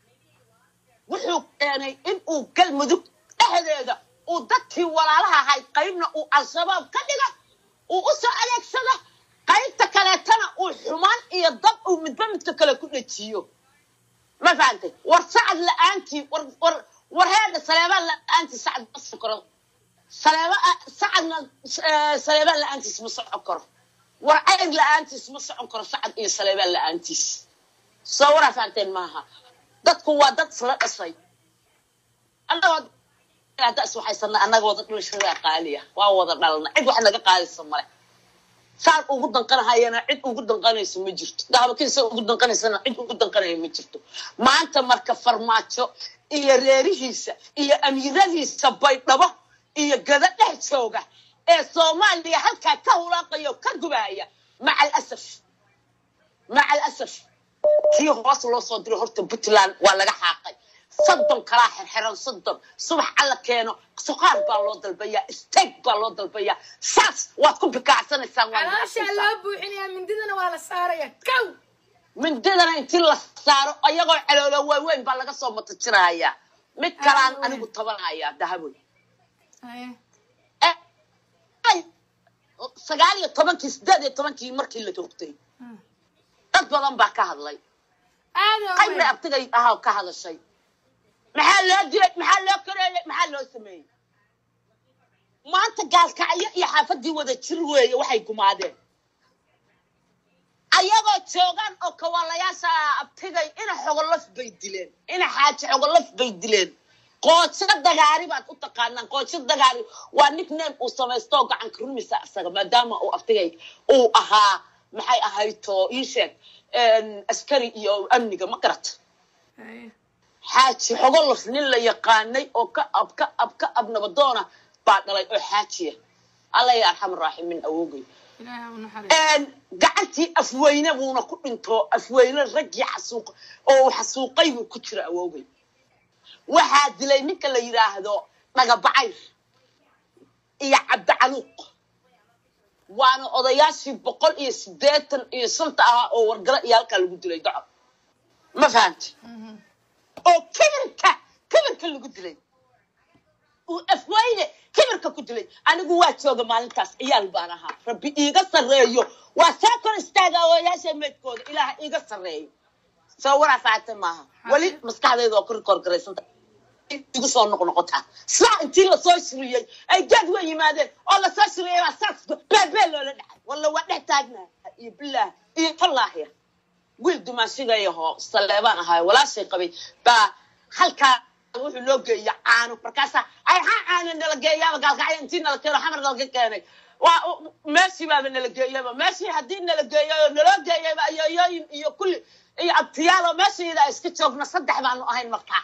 wuxuu keenay in uu galmudug dhexdeeda uu dadkii walaalaha ahayd qaybna uu al-shabaab ka dhiga uu u soo adeegsado qaybta kaleetana uu xumaan iyo dab uu midba midka kale ku dhejiyo ma fahantay war sacad la-aantii war war war heedha saleebaan la-aantii sacad ma sokoro saleeba sacadna eh, saleebaan la-aantiis ma socon karo war cayr la-aantiis ma socon karo sacad iyo saleebaan la-aantiis soo waraa fahanteen maaha dadku waa dad isla dhashay annagoo hadda is waxaysana annaga wada dhulashada qaaliya waa wada dhalna cid wax naga qaadaysa male saan ugu danqanahayana cid ugu danqanayso ma jirto daabakiisa ugu danqanaysana cid ugu danqanaya ma jirto maanta marka farmaajo iyo reerihiisa iyo amiiradiisa baydhabo iyo gada dhex jooga ee soomaaliya halkaa ka hulaaqaya oo ka gubahaya maca alasaf maca alasaf kii hoos loo soo diray horta puntland waa laga xaaqay soddon kalaa xirxiran soddon subax alla keeno suqaar baa loo dalbayaa steak baa loo dalbayaa saas waad ku bikaacsanaysaan waad calooshaa bikaacsanaysaan. loo buuxinayaa mindidana waa la saaraya kow mindidana intii la saaro ayagoo caloolo waaweyn baa laga soo matajirahayaa mid kalaan Ah, anigu tabanayaa dahaboy Haye. Eh, ay, sagaal iyo tobankii sideed iyo tobankii markii la joogtay Hmm. dad badan baa ka hadlay aada qaybna weyn abtigay ahaa ka hadashay maxaa loo dilay maxaa loo kareeyay maxaa loo sameeyey maanta gaalkacyo iyo xaafadii wada jir weeye waxay gumaadeen ayagoo joogaan oo kawaalayaasha abtigay ina xogolof bay dileen ina xaaji xogolof bay dileen qoojo dagaari baad u taqaanaan qoojo dagaari waa nickname uu samaysto oo gacanka rumisa isaga maadaama uu abtigay uu ahaa maxay ahayto ii sheeg askari iyo amniga ma garata Haye. xaaji xogolof nin la yaqaanay oo ka ab ka ab ka ab nabadoona baa dhalay oo xaajiya alla ya arxam raaximiin awogay ilaahay ha u naxariisto gacantii afweyne buuna ku dhinto afweyne raggii xasuuq oo uu xasuuqay buu ku jira awogay waxaa dilay ninka la yidhaahdo dhagabacayr iyo cabdicaluuq waana odayaashii boqol iyo siddeetan iyo shanta ahaa oo wargalo iyo halkaa lagu dilay daco ma fahamti Mhm. oo kibirka kibirka lagu dilay uu afweyne kibirka ku dilay anigu waa jooga maalintaas ciyaal baan ahaa rabbi iiga sarreeyo waa saa kor istaaga ooyaasha meydkooda ilaaha iiga sarreeyo soo waraa faacata maaha weli maskaxdayda oo kor korgaraysanta igu soo noqnoqotaa saa intii lasoo shiriyey ay geed way yimaadeen oo lasoo shiriyey baa saas beebee loola dhacay walla waa dhex taagnaa iyo bilaah iyo tallaahiya wiil dumaashigayahoo saleebaan ahaay walaashay qabay baa halkaa wuxuu loo geeya caano markaasaa ay ha caano nala geeyaaba gaalkacyo intii nala keeno xamar nalaga keenay waa meeshii baaba nala geeyaba meeshii haddii nala geeyayo naloo geeyayba ayoyooyin iyo kulli iyo abtiyaalo meeshayda iska joogno saddex baanu ahayn markaa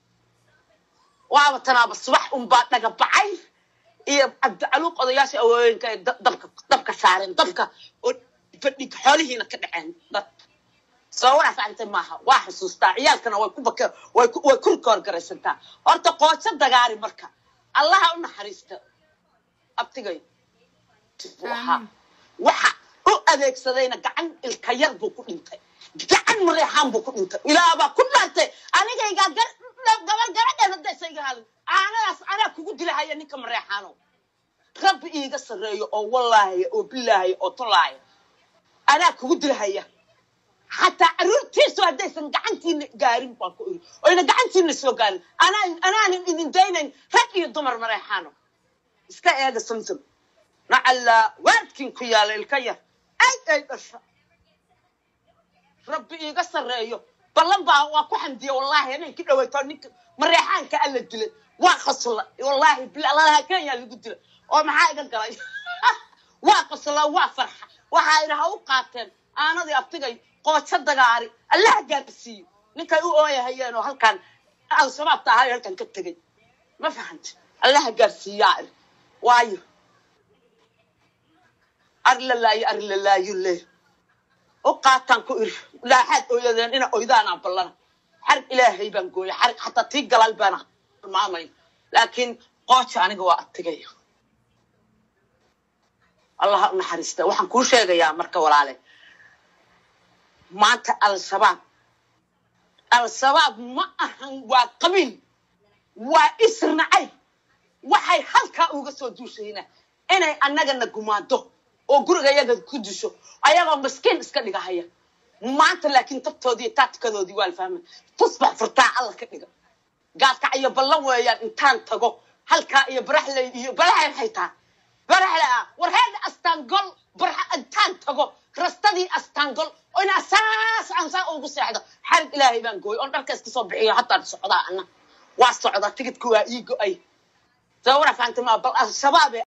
waaba tanaaba subax unbaa dhaga bacay iyo cabdicaluuq odayaasha awooyinka ay dabka dabka saareen dabka oo fadhig xoolihiina ka dhaceen dad soo waraa facantay maaha waa xusuustaa ciyaalkana way ku baka way ku way kurka horgaraysantaa horta qoojo dagaari marka allaha u naxariista abtigay waxa waxa u adeegsadayna gacan ilka yar buu ku dhintay gacan mareexaan buu ku dhintay ilaabaa ku dhaantay anigaygaa gar gabar gabadheed haddaysa iga hadin aanadaas anaa kugu dilahaya ninka mareexaano rabbi iiga sarreeyo oo wallaahaya oo bilaahaya oo tolaaya anaa kugu dilahaya xataa caruurtiisu haddaysan gacantiina gaarin baan ku iri oyna gacantiina soo gaarin anaa anaanan idin daynayn rag iyo dumar mareexaano iska eega samsam nacallaa waadkin ku yaala ilka yar ay ay dhasha rabbi iiga sarreeyo ballan baa waa ku xamdiya wallaahi habeenki dhaweyto ninka mareexaanka alla dilay waa qasla wallaahi bilalaha kenya lagu dilay oo maxaa iga galay waa qasla waa farxa waxaa idha ha u qaateen aanadii abtigay qoojo dagaari allaha gaarsiiyo ninkay u ooyahayeen oo halkan al-shabaabta ahayo halkan ka tegay ma fahanta allaha gaarsiiyaa ir waayo arlalaayo arlalaayo le u qaataan ku iri laaxaad ooyadeen ina oydaanaa ballana xarig ilaahay baan gooya xarig xataa tii galaal baana maamay laakiin qooja aniga waa adtigaya allaha u naxariista waxaan kuu sheegayaa marka walaale maanta al-shabaab al-shabaab ma ahan waa qabiil waa isnacay waxay halkaa uga soo duushayna inay annagana gumaado oo guriga yaga ku disho ayagoo maskiin iska dhigahaya maanta laakiin tabtoodii taatikadoodii waa la fahmay tusbax furtaa alla ka dhiga gaadkac iyo ballan weeyaan intaan tago halkaa iyo baraxley iyo baraxley maxay tahay baraxle ah war heeda astaangol barxa intaan tago rastadii astaangol oo inaa saas aan saa ugu seexdo xarig ilaahay baan gooy oon dharka iska soo bixiyo hataa socdaa ana waa socdaa tigidka waa ii go-ay soo wara fahamtay maa bal al-shabaab